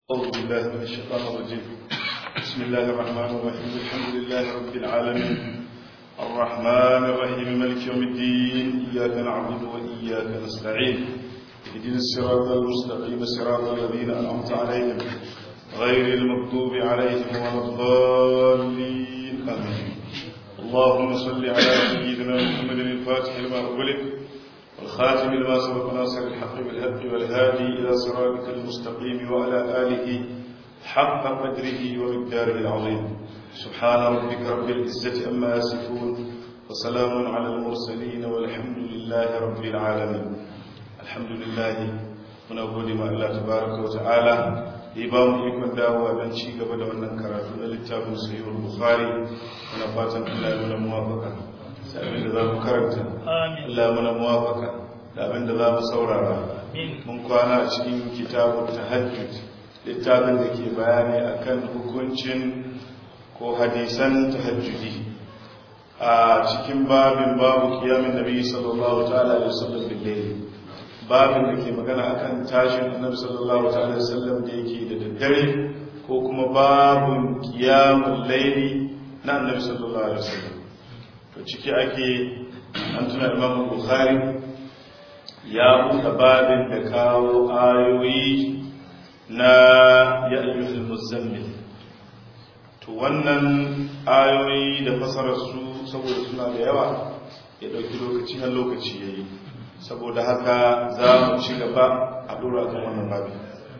أعوذ بالله من الشيطان الرجيم بسم الله الرحمن الرحيم الحمد لله رب العالمين الرحمن الرحيم ملك يوم الدين إياك نعبد وإياك نستعين اهدنا الصراط المستقيم صراط الذين أنعمت عليهم غير المغضوب عليهم ولا الضالين آمين اللهم صل على سيدنا محمد الفاتح لما أغلق والخاتم لما سبق ناصر الحق بالهدي والهادي إلى صراطك المستقيم وعلى آله حق قدره ومقداره العظيم سبحان ربك رب العزة أما يصفون وسلام على المرسلين والحمد لله رب العالمين الحمد لله muna gode ma Allah tabaraka wa ta'ala da ya ba mu ikon dawowa don ci gaba da wannan karatu na littafin sahihul bukhari muna fatan Allah ya muna muwafaka da abin da za mu karanta Allah ya muna muwafaka da abin da za mu saurara mun kwana a cikin kitabun tahajjud littafin da ke bayani akan hukuncin ko hadisan tahajjudi a cikin babin babu kiyamin nabi sallallahu ta'ala alaihi wasallam bil layl babin da ke magana akan tashin annabi sallallahu ta'ala alaihi wasallam da yake da daddare ko kuma babun qiyamul layli na annabi sallallahu alaihi wasallam to ciki ake an tuna imam bukhari ya buɗe babin da kawo ayoyi na ya ayyuhal muzammil to wannan ayoyi da fasarar su saboda suna da yawa ya ɗauki lokaci har lokaci yayi saboda haka za mu ci gaba a dora kan wannan babi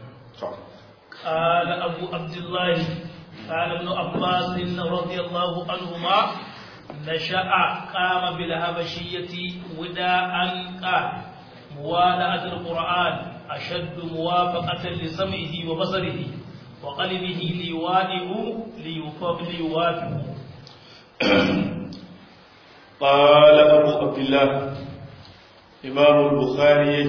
قال أبو عبد الله قال ابن عباس رضي الله عنهما نشأ قام بالهبشية وداء قال موالعة القرآن أشد موافقة لسمعه وبصره وقلبه ليوائه ليوافقه قال أبو عبد الله إمام البخاري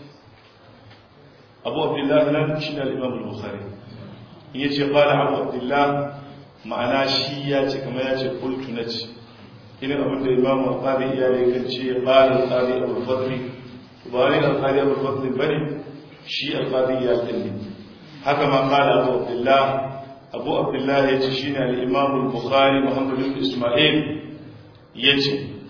أبو عبد الله لم شنا الإمام البخاري يجي قال أبو عبد الله معناه شيء كما يجي قلت نجي إن أبو الإمام القاضي يعني كان قال القاضي أبو الفضل وبارك القاضي أبو الفضل بني شيء القاضي يأتني هكما قال أبو عبد الله أبو عبد الله يجي شنا الإمام البخاري محمد بن إسماعيل يجي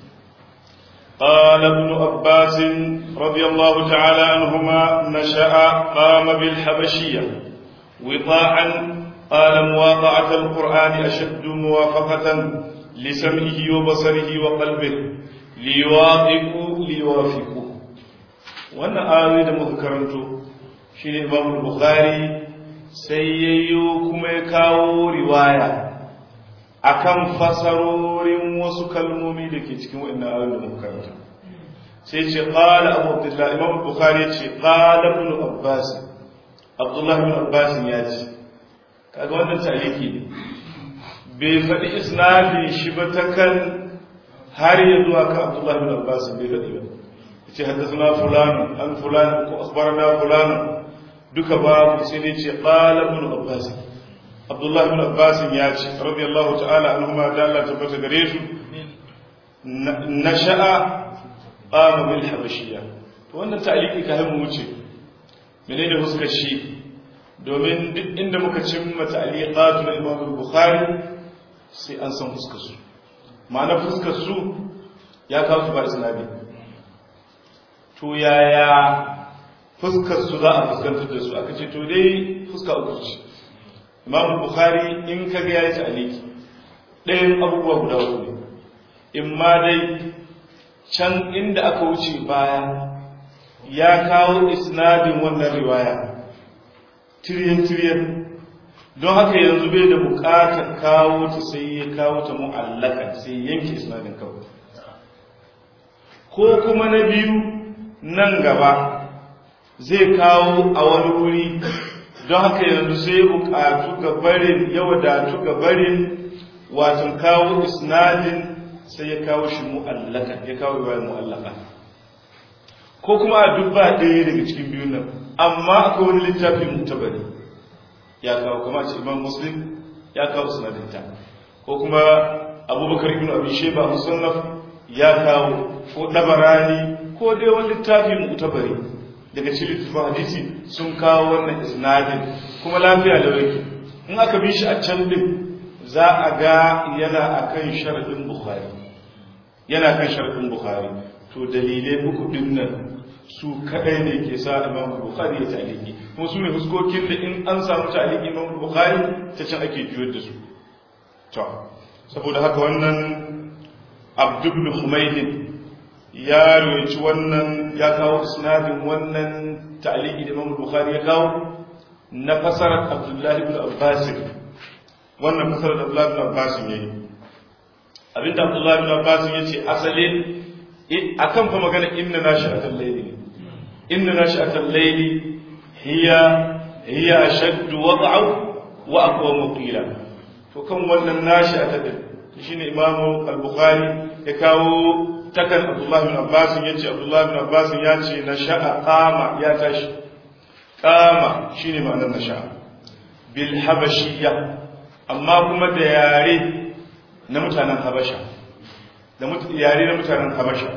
قال ابن عباس رضي الله تعالى عنهما نشأ قام بالحبشية وطاعا قال مواقعة القرآن أشد موافقة لسمعه وبصره وقلبه ليواطئوا ليوافقوا وانا آوي da muka karanto shine Imam Bukhari sai yayyo kuma ya kawo riwaya akan fasarorin wasu kalmomi da ke cikin wannan ayoyin da muka karanta sai ce qala abu abdullah imam bukhari ce qala ibn abbas abdullah ibn abbas ya ce kaga wannan tariki ne bai faɗi isnadin shi ba ta kan har ya zuwa kan abdullah ibn abbas bai faɗi ba yace haddathana fulan an fulan ko akhbarana fulan duka babu sai ne ce qala ibn abbas Abdullah ibn Abbas ya ce radiyallahu ta'ala anhuma da Allah tabbata gare su nasha'a qama bil habashiyya to wannan ta'liqi ka mu wuce menene huskar shi domin duk inda muka cimma ta'liqatu na Imam Bukhari sai an san fuskar su ma'ana fuskar su ya kawo su ba isnadi to yaya fuskar su za a fuskantar da su aka ce to dai fuska uku ce imam bukhari in ka ga yayi ta'aliki ɗayan abubuwa guda uku ne in ma dai can inda aka wuce baya ya kawo isnadin wannan riwaya tiryan tiryan don haka yanzu bai da buƙatar kawo ta sai ya kawo ta mu'allaka sai yanke isnadin kawai ko kuma na biyu nan gaba zai kawo a wani wuri don haka yanzu sai bukatu ga barin ya wadatu ga barin watan kawo isnadin sai ya kawo shi mu'allaka ya kawo riwayar mu'allaka ko kuma a duk ba ɗaya daga cikin biyun nan amma akwai wani littafi mutabari ya kawo kuma ce imam muslim ya kawo isnadinta ko kuma abubakar ibn abi sheba musannaf ya kawo ko dabarani ko dai wani littafi mutabari daga cikin littafin hadisi sun kawo wannan isnadin kuma lafiya da yake in aka bi shi a can din za a ga yana akan sharadin bukhari yana kan sharadin bukhari to dalilai uku din nan su kadai ne ke sa imam bukhari ya taliki kuma su ne huskokin da in an samu taliki imam bukhari ta can ake juyar da su to saboda haka wannan abdu ibn humaydin ya roci wannan ya kawo isnadin wannan ta'liqi da Imam Bukhari ya kawo na fasarar Abdullah ibn Abbas wannan fasarar Abdullah ibn Abbas ne abinda Abdullah ibn Abbas yace asalin akan fa magana inna nashi'atal layli inna nashi'atal layli hiya hiya ashaddu wad'a wa aqwamu qila to kan wannan nashi'atal shine Imam Al-Bukhari ya kawo takan Abdullah bin Abbas yace Abdullah bin Abbas ya ce na sha'a qama ya tashi qama shine ma'anar na sha'a bil habashiyya amma kuma da yare na mutanen Habasha da yare na mutanen Habasha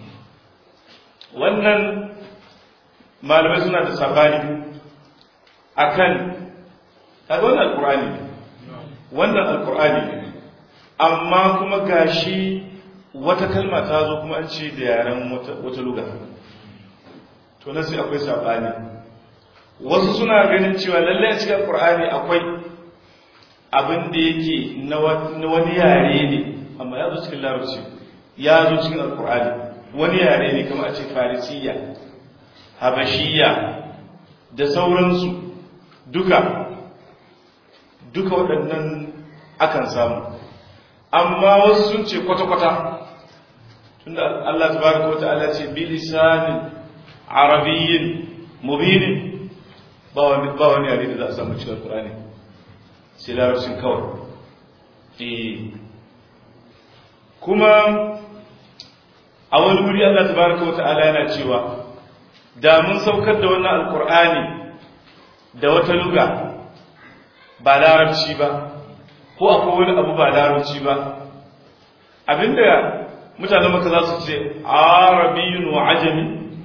wannan malamai suna da sabani akan kaga wannan alqur'ani wannan alqur'ani amma kuma gashi wata kalma ta zo kuma an ce da yaren wata luga to na sai akwai sabani wasu suna ganin cewa lallai a cikin qur'ani akwai abin da yake na wani yare ne amma ya zo cikin larabci ya zo cikin alqur'ani wani yare ne kamar a ce farisiya habashiya da sauransu duka duka waɗannan akan samu amma wasu sun ce kwata-kwata tunda Allah tabaraka wa ta'ala ce bi lisanin arabiyyin mubinin ba wani ba wani yare da za a samu cikin Qur'ani sai larabcin kawai eh kuma a wani wuri Allah tabaraka wa ta'ala yana cewa da mun saukar da wannan alqur'ani da wata luga ba larabci ba ko akwai wani abu ba larabci ba abinda mutanen maka za su ce arabiyun wa ajami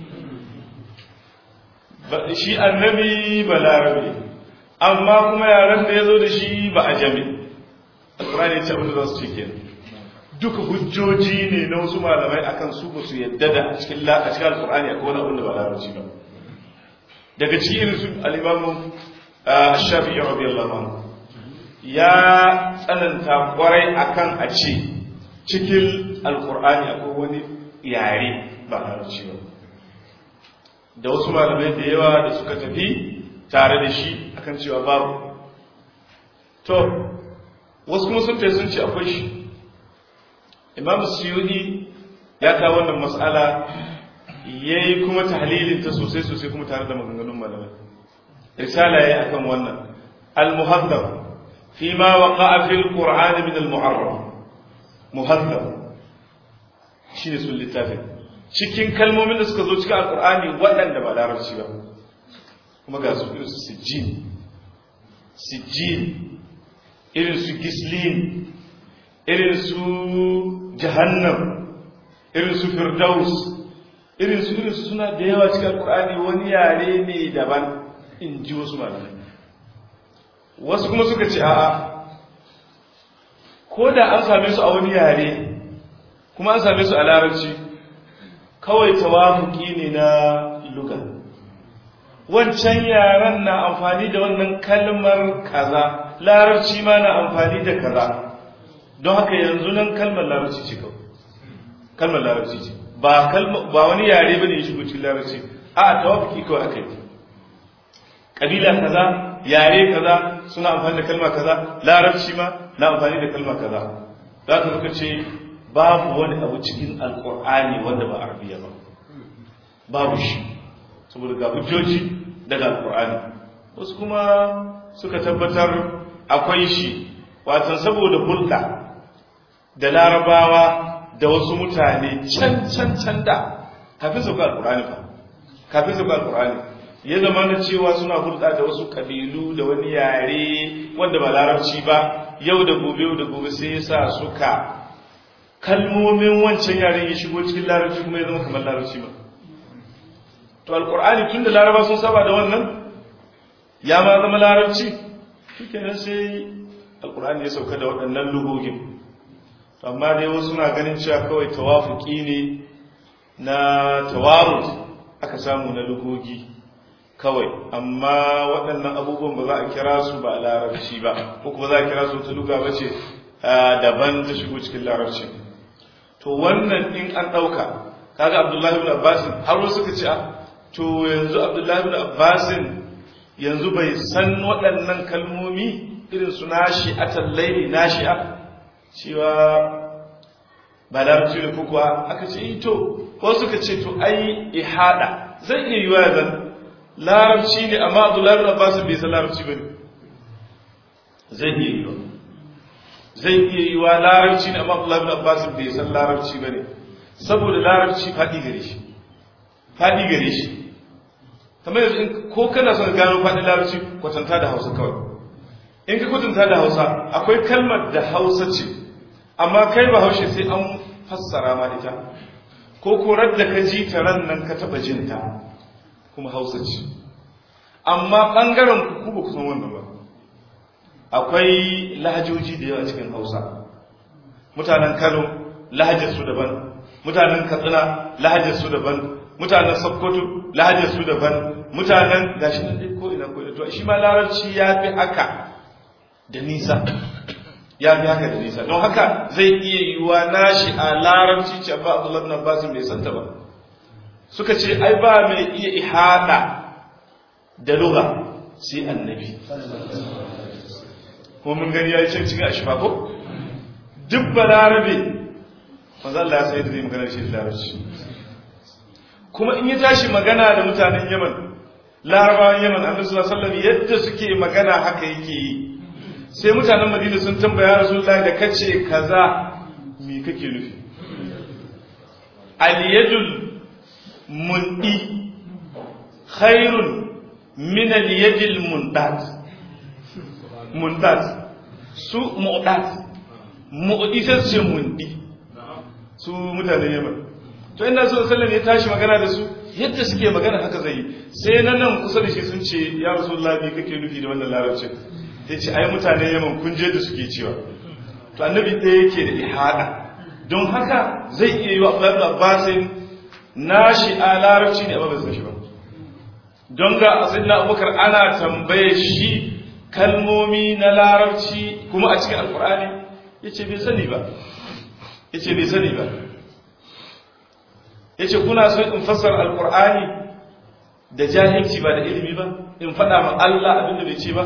shi annabi ba larabi amma kuma yaren da ya zo da shi ba ajami alkurani ya ce abinda za su ce kenan duka hujjoji ne na wasu malamai akan su ba su yadda da a cikin alkurani akwai wani abin da ba larabci ba daga cikin irin su alimamu shafi'i radiyallahu anhu ya tsananta kwarai akan a ce cikin alkur'ani akwai wani yare ba larabci ba da wasu malamai da yawa da suka tafi tare da shi akan cewa babu to wasu kuma sun sun ce akwai shi imam suyudi ya kawo wannan matsala ya yi kuma tahlilinta sosai sosai kuma tare da maganganun malamai risala ya yi akan wannan al-muhaddam فيما وقع في القرآن من المعرب مهذب shine sun littafin cikin kalmomin da suka zo cikin alkur'ani waɗanda ba larabci ba kuma ga su irin su sijjin sijjin irin su gislin irin su jahannam irin su firdaus irin su irin su suna da yawa cikin alkur'ani wani yare ne daban in ji wasu malamai wasu kuma suka ce a'a ko da an same su a wani yare kuma an same su a larabci kawai tawafuki ne na luga wancan yaren na amfani da wannan kalmar kaza larabci ma na amfani da kaza don haka yanzu nan kalmar larabci ce kawai kalmar larabci ce ba ba wani yare bane ya shigo cikin larabci a tawafuki kawai akai kabila kaza yare kaza suna amfani da kalma kaza larabci ma na amfani da kalma kaza za ka suka ce babu wani abu cikin alkur'ani wanda ba arabiya ba babu shi saboda ga hujjoji daga alkur'ani wasu kuma suka tabbatar akwai shi watan saboda hulɗa da larabawa da wasu mutane can can can da kafin su ga alkur'ani fa kafin su ga alkur'ani ya zama na cewa suna hulɗa da wasu ƙabilu da wani yare wanda ba larabci ba yau da gobe yau da gobe sai ya sa suka kalmomin wancan yaren ya shigo cikin larabci kuma ya zama kamar larabci ba to alkur'ani tun da laraba sun saba da wannan ya ma zama larabci shikenan sai alkur'ani ya sauka da waɗannan lugogin amma dai wasu na ganin cewa kawai tawafuki ne na tawarut aka samu na lugogi kawai amma waɗannan abubuwan ba za a kira su ba a larabci ba ko kuma za a kira su ta luga ba ce daban ta shigo cikin larabci to wannan in an ɗauka kaga abdullahi ibn abbasin har wasu suka ce to yanzu abdullahi ibn abbasin yanzu bai san waɗannan kalmomi irin su nashi a tallaili nashi'a cewa ba larabci ne ko kuwa aka ce to ko suka ce to ai ihada zai iya yiwa zan larabci ne amma abdullahi ibn abbas bai san larabci bane zai iya yiwa zai iya yiwa larabci ne amma abdullahi ibn abbas bai san larabci bane saboda larabci fadi gare shi fadi gare shi kamar yanzu ko kana son gano fadin larabci kwatanta da hausa kawai in ka kwatanta da hausa akwai kalmar da hausa ce amma kai ba haushe sai an fassara ma ita ko korar da ka ji ta ran nan ka taba jinta kuma hausa ce amma ɓangaren ku ba ku san wannan ba akwai lahajoji da yawa cikin hausa mutanen kano lahajarsu daban mutanen katsina lahajarsu daban mutanen sokoto lahajarsu daban mutanen gashi nan dai ko ina ko ina to shi ma larabci ya fi haka da nisa ya fi haka da nisa don haka zai iya yiwuwa nashi a larabci ce ba Abdullahi bin Abbas bai santa ba suka ce ai ba mai iya ihada da lugha sai annabi ko mun gani yayi cin cikin ashfa ko duk balarabe manzo Allah ya sai da zai magana shi da larabci kuma in ya tashi magana da mutanen Yaman larabawan Yaman Annabi sallallahu alaihi wasallam yadda suke magana haka yake yi sai mutanen madina sun tambaya rasulullahi da kace kaza me kake nufi aliyadul mundi khairun min aliyadil mundat mundat su mu'dat mu'di sai ce mundi su mutanen yaman to inda su sallam ya tashi magana da su yadda suke magana haka zai yi sai nan nan kusa da shi sun ce ya rasulullahi me kake nufi da wannan larabcin ya ce ai mutane yaman kunje da suke cewa to annabi ɗaya yake da ihada don haka zai iya yi wa abdullahi abbasin nashi a larabci ne amma bai san shi ba don ga asalin abubakar ana tambaye shi kalmomi na larabci kuma a cikin alkur'ani ya ce bai sani ba ya ce bai sani ba ya ce kuna so in fassara alkur'ani da jahilci ba da ilimi ba in faɗa ma Allah abinda bai ce ba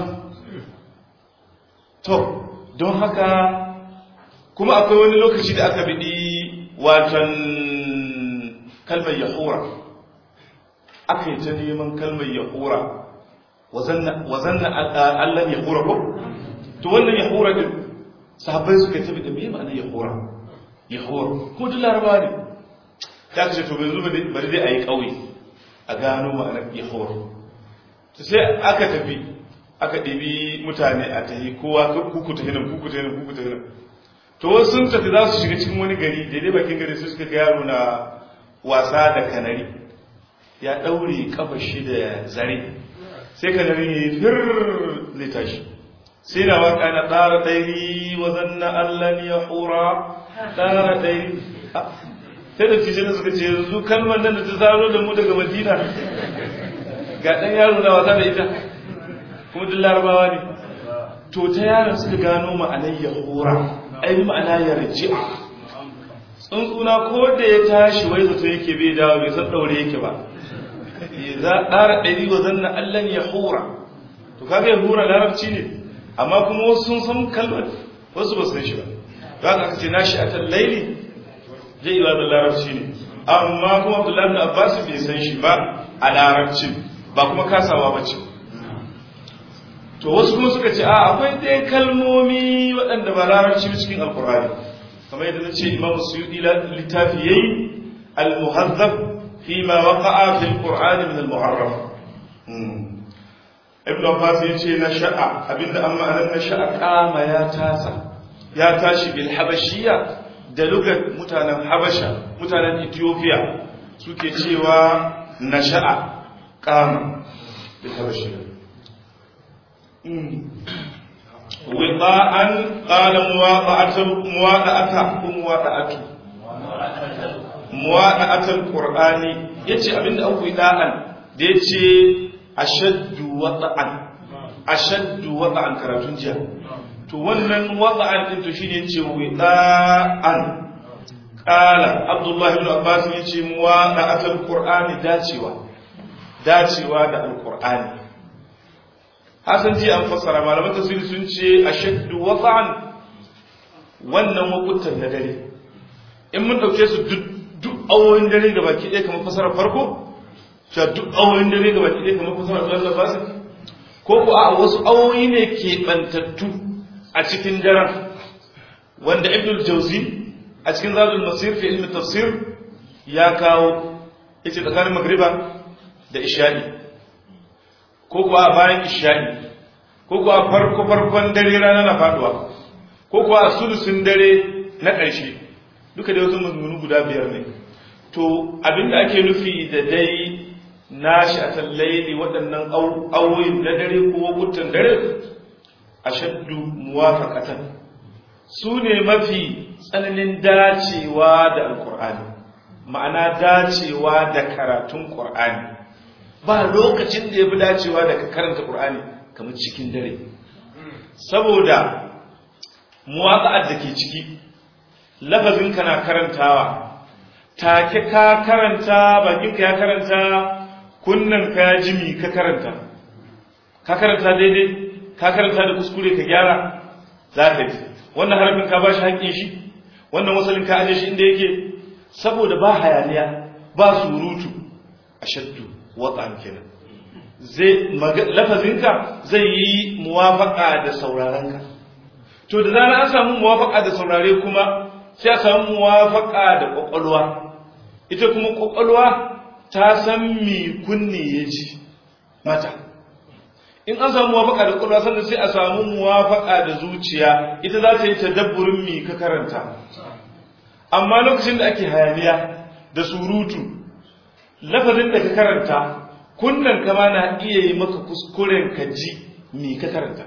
to don haka kuma akwai wani lokaci da aka biɗi watan kalmar yahura aka yi ta neman kalmar yahura wazanna allan yahura ko to wannan yahura din sahabbai suka tafi da mai ma'ana yahura yahura ko duk laraba ne ta ce to bai zuba bari dai a yi ƙauye a gano ma'anar yahura sai aka tafi aka ɗibi mutane a tahi kowa kuku ta hinan kuku ta hinan kuku ta hinan to wasu sun tafi za su shiga cikin wani gari daidai bakin gari sai suka ga yaro na wasa da kanari ya ɗaure kafa shi da zare sai kanari ya yi fir zai tashi sai na waka na ɗara ɗairi wa zanna allan ya hura ɗara ɗairi sai da tijini suka ce yanzu kalmar nan da ta zaro da mu daga madina ga ɗan yaro na wasa da ita kuma duk larabawa ne to ta yaron suka gano ma'anar yahura ai ma'ana ya raji'a tsuntsuna ko da ya tashi wai zato yake bai dawo bai san daure yake ba za a ƙara ɗari wa zanna allan ya hura to kaga ya hura larabci ne amma kuma wasu sun san kalmar wasu ba san shi ba za ka ce nashi a laili zai yi wa larabci ne amma kuma abdullahi bin abbas bai san shi ba a larabcin ba kuma kasawa ba ce to wasu kuma suka ce a akwai dai kalmomi waɗanda ba larabci ba cikin alkur'ani kamar yadda na ce imamu suyudi littafi yayi al-muhazzab fi ma waqa'a fi al-qur'an min al-muharram ibn abbas yace na sha'a abinda amma anan na sha'a kama ya tasa ya tashi bil habashiyya da lugar mutanen habasha mutanen ethiopia suke cewa na sha'a kama bil habashiyya wiqa'an qala muwaqa'atu muwaqa'ata ko muwaqa'atu muwaqa'atul qur'ani yace abinda an wiqa'an da yace ashaddu wata'an ashaddu wata'an karatun jiya to wannan wata'an din to shine yace wiqa'an qala abdullah ibn abbas yace muwaqa'atul qur'ani dacewa dacewa da alqur'ani hasan ji an fassara malaman tafsiri sun ce ashaddu wata'an wannan wakutan na dare in mun dauke su duk duk awoyin dare ga baki ɗaya kamar fasarar farko cewa duk awoyin dare ga baki ɗaya kamar fasarar Allah ba su ko ko a wasu awoyi ne ke bantattu a cikin daren wanda Ibn Jauzi a cikin Zadul Masir fi ilmi tafsir ya kawo yace tsakanin magriba da isha'i ko ko a bayan isha'i ko ko a farko farkon dare rana na faduwa ko ko a sulusun dare na ƙarshe duka da wasu mazmunu guda biyar ne to abinda ake nufi da dai nashi a tallaili waɗannan awoyin na dare ko wakutan dare a shaddu muwafaqatan su ne mafi tsananin dacewa da alkur'ani ma'ana dacewa da karatun ƙur'ani ba lokacin da ya fi dacewa da ka karanta ƙur'ani kamar cikin dare saboda muwaƙa'ar da ke ciki lafazin kana karantawa take ka karanta bakinka ya karanta kunnan ka jimi ka karanta ka karanta daidai ka karanta da kuskure ka gyara za ka ji wannan harafin ka ba shi haƙƙin shi wannan wasalin ka aje shi inda yake saboda ba hayaniya ba surutu a shaddu watsan kenan zai lafazinka zai yi muwafaƙa da saurarenka to da zarar an samu muwafaƙa da saurare kuma sai a samu muwafaƙa da ƙwaƙwalwa ita kuma ƙwaƙwalwa ta san mi kunne ya ji mata in an samu muwafaƙa da ƙwaƙwalwa sannan sai a samu muwafaƙa da zuciya ita za ta yi tadabburin mi ka karanta amma lokacin da ake hayaniya da surutu lafazin da ka karanta kunnen kama na iya yi maka kuskuren ka ji mi ka karanta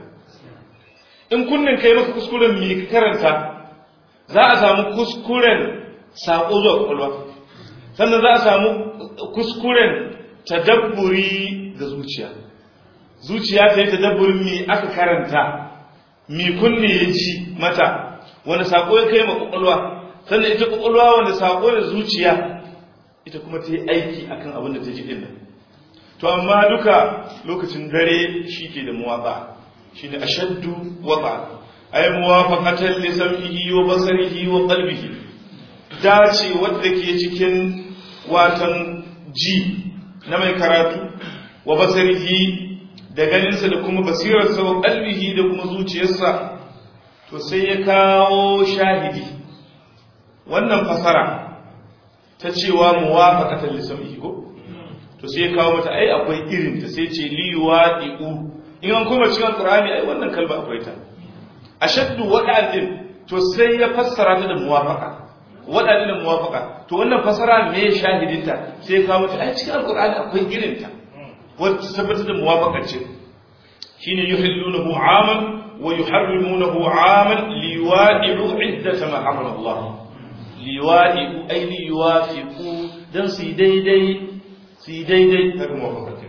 in kunnen ka yi maka kuskuren mi ka karanta za a samu kuskuren saƙo zuwa ƙwaƙwalwa sannan za a samu kuskuren tadabburi ga zuciya zuciya ta yi tadabburin mi aka karanta mi kunne ya ji mata wani saƙo ya kai ma ƙwaƙwalwa sannan ita ƙwaƙwalwa wani saƙo da zuciya ita kuma ta yi aiki akan abin da ta ji ɗin to amma duka lokacin dare shi ke da muwaƙa shi ne ashaddu waƙa ay muwafaqatan li sam'ihi wa basarihi wa qalbihi dace wanda ke cikin watan ji na mai karatu wa basarihi da ganinsa da kuma basirarsa wa qalbihi da kuma zuciyarsa to sai ya kawo shahidi wannan fasara ta cewa muwafaqatan li sam'ihi ko to sai ya kawo mata ai akwai irin ta sai ce liwadi'u in an koma cikin qur'ani ai wannan kalma akwai ta ashaddu wada'an din to sai ya fassara ta da muwafaqa wada'an da muwafaqa to wannan fassara me shahidinta sai ya kawo ta ai cikin alqur'ani akwai irin ta wanda tabbata da muwafaqa ce shine yuhillunahu 'aman wa yuharrimunahu 'aman liwadi'u 'iddata ma harrama Allah liwadi'u ay liwafiqu dan su daidai su daidai har muwafaqa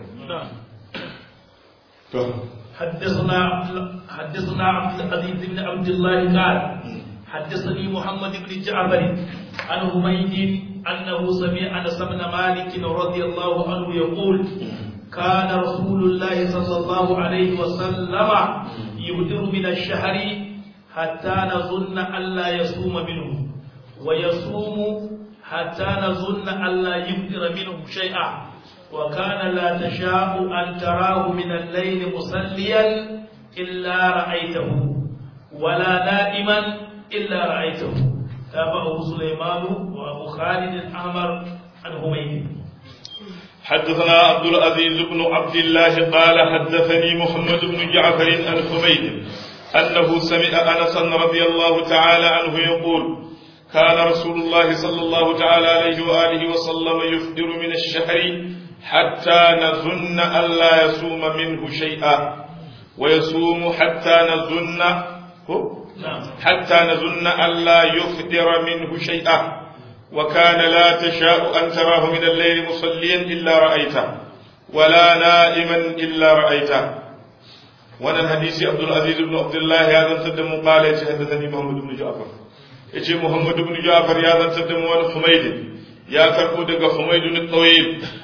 to حدثنا حدثنا عبد العزيز بن عبد الله قال حدثني محمد بن جعفر عن حميد انه سمع انس بن مالك رضي الله عنه يقول كان رسول الله صلى الله عليه وسلم يبدر من الشهر حتى نظن الا يصوم منه ويصوم حتى نظن الا يبدر منه شيئا وكان لا تشاء أن تراه من الليل مصليا إلا رأيته ولا نائما إلا رأيته تابعه سليمان وأبو خالد الأحمر عن هميد حدثنا عبد العزيز بن عبد الله قال حدثني محمد بن جعفر عن حميد أنه سمع أنسا رضي الله تعالى عنه يقول كان رسول الله صلى الله تعالى عليه وآله وسلم يفطر من الشهر حتى نظن ألا يصوم منه شيئا ويصوم حتى نظن حتى نظن ألا يفطر منه شيئا وكان لا تشاء أن تراه من الليل مصليا إلا رأيته ولا نائما إلا رأيته وانا الحديث عبد العزيز بن عبد الله هذا تدم قال حدثني محمد بن جعفر يجي محمد بن جعفر يا ذا تدم وان حميد يا كربو دغ حميد الطويل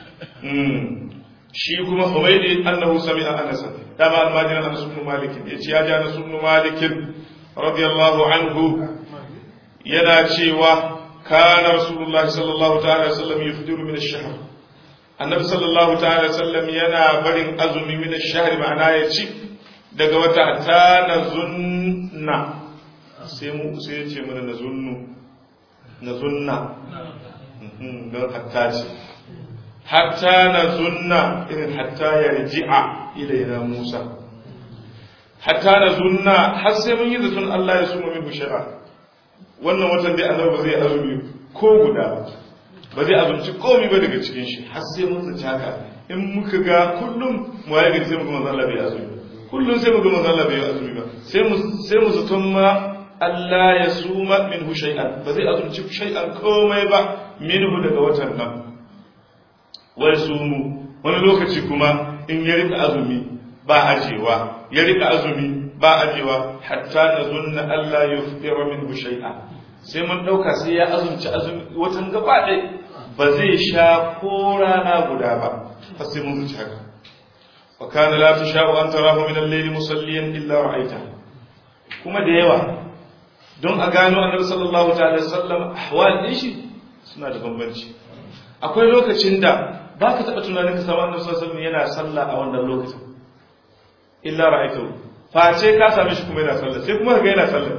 shi kuma Humaydi annahu sami'a Anas dama almajiran Anas ibn Malik yace ya ji Anas ibn Malik radiyallahu anhu yana cewa kana Rasulullahi sallallahu ta'ala alaihi wasallam yufdiru min ash-shahr annabi sallallahu ta'ala alaihi wasallam yana barin azumi min ash-shahr ma'ana ya ci daga wata ta nazunna sai mu sai ya ce mana nazunnu nazunna don hatta ce hatta na zunna irin hatta ya riji'a ilaina Musa hatta na zunna har sai mun yi zaton Allah ya suma min bushara wannan watan dai annabi ba zai azumi ko guda ba ba zai azumci komai ba daga cikin shi har sai mun zaci haka in muka ga kullum mu ya gari sai muka manzo Allah bai azumi kullum sai muka manzo Allah bai azumi ba sai mu sai mu zaton ma Allah ya suma minhu shay'an ba zai azumci shay'an komai ba minhu daga watan nan wai sumu wani lokaci kuma in ya rika azumi ba ajewa ya rika azumi ba ajewa hatta na zunna Allah ya fitira min shay'a sai mun dauka sai ya azumci azumi watan gaba ɗaya ba zai sha ko rana guda ba har sai mun zuci haka wa kana la tasha'u an tarahu min al-layli musalliyan illa ra'aita kuma da yawa don a gano annabi sallallahu ta'ala sallam ahwal din shi suna da bambanci akwai lokacin da ba ka taɓa tunanin ka samu annabi sallallahu alaihi yana sallah a wannan lokacin illa ra'aytu face ka same shi kuma yana sallah sai kuma ga yana sallah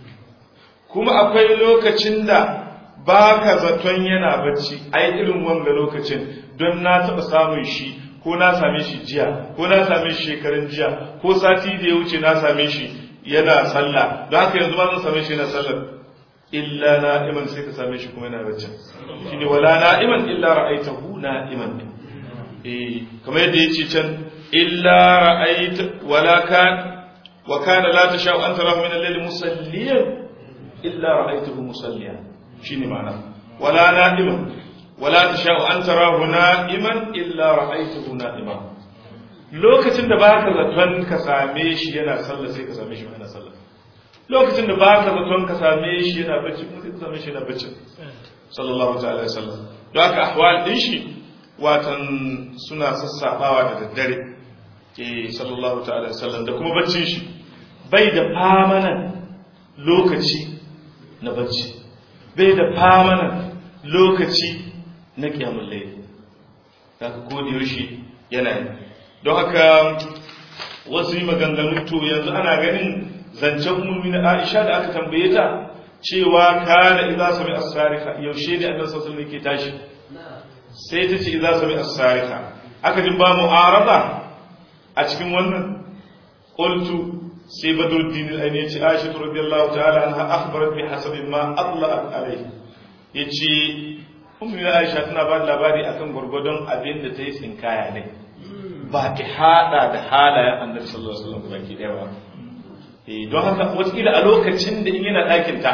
kuma akwai lokacin da ba ka zaton yana bacci ai irin wanga lokacin don na taɓa samun shi ko na same shi jiya ko na same shi shekarun jiya ko sati da ya wuce na same shi yana sallah don haka yanzu ma zan same shi yana sallah illa na'iman sai ka same shi kuma yana bacci shine wala na'iman illa ra'aitahu na'iman eh kamar yadda yace can illa ra'aita wala kan wa kana la tasha'u an tarahu min al-layli musalliyan illa ra'aitahu musalliyan shine ma'ana wala na'iman wala tasha'u an tarahu na'iman illa ra'aitahu na'iman lokacin da baka zaton ka same shi yana sallah sai ka same shi yana sallah lokacin da baka zaton ka same shi yana bacci kuma sai ka same shi yana bacci sallallahu ta'ala alaihi wasallam don haka ahwal din shi watan suna sassafawa da daddare eh sallallahu ta'ala alaihi wasallam da kuma baccin shi bai da famanan lokaci na bacci bai da famanan lokaci na kiyamul layl haka ko da yaushe yana yi don haka wasu yi maganganu to yanzu ana ganin zancen ummi na Aisha da aka tambaye ta cewa kana idza sami as-sarika yaushe ne annabi sallallahu alaihi wasallam ke tashi sai ta ce idza sami as-sarika aka ji ba mu'arada a cikin wannan qultu sai badruddin al-aini ya ce Aisha radiyallahu ta'ala anha akhbarat bi hasabi ma atla'at alayhi yace ummi na Aisha tana ba labari akan gurgurdon abin da ta yi tsinkaya ne ba ki hada da halayen annabi sallallahu alaihi wasallam baki daya ba don haka wataƙila a lokacin da in yana ɗakinta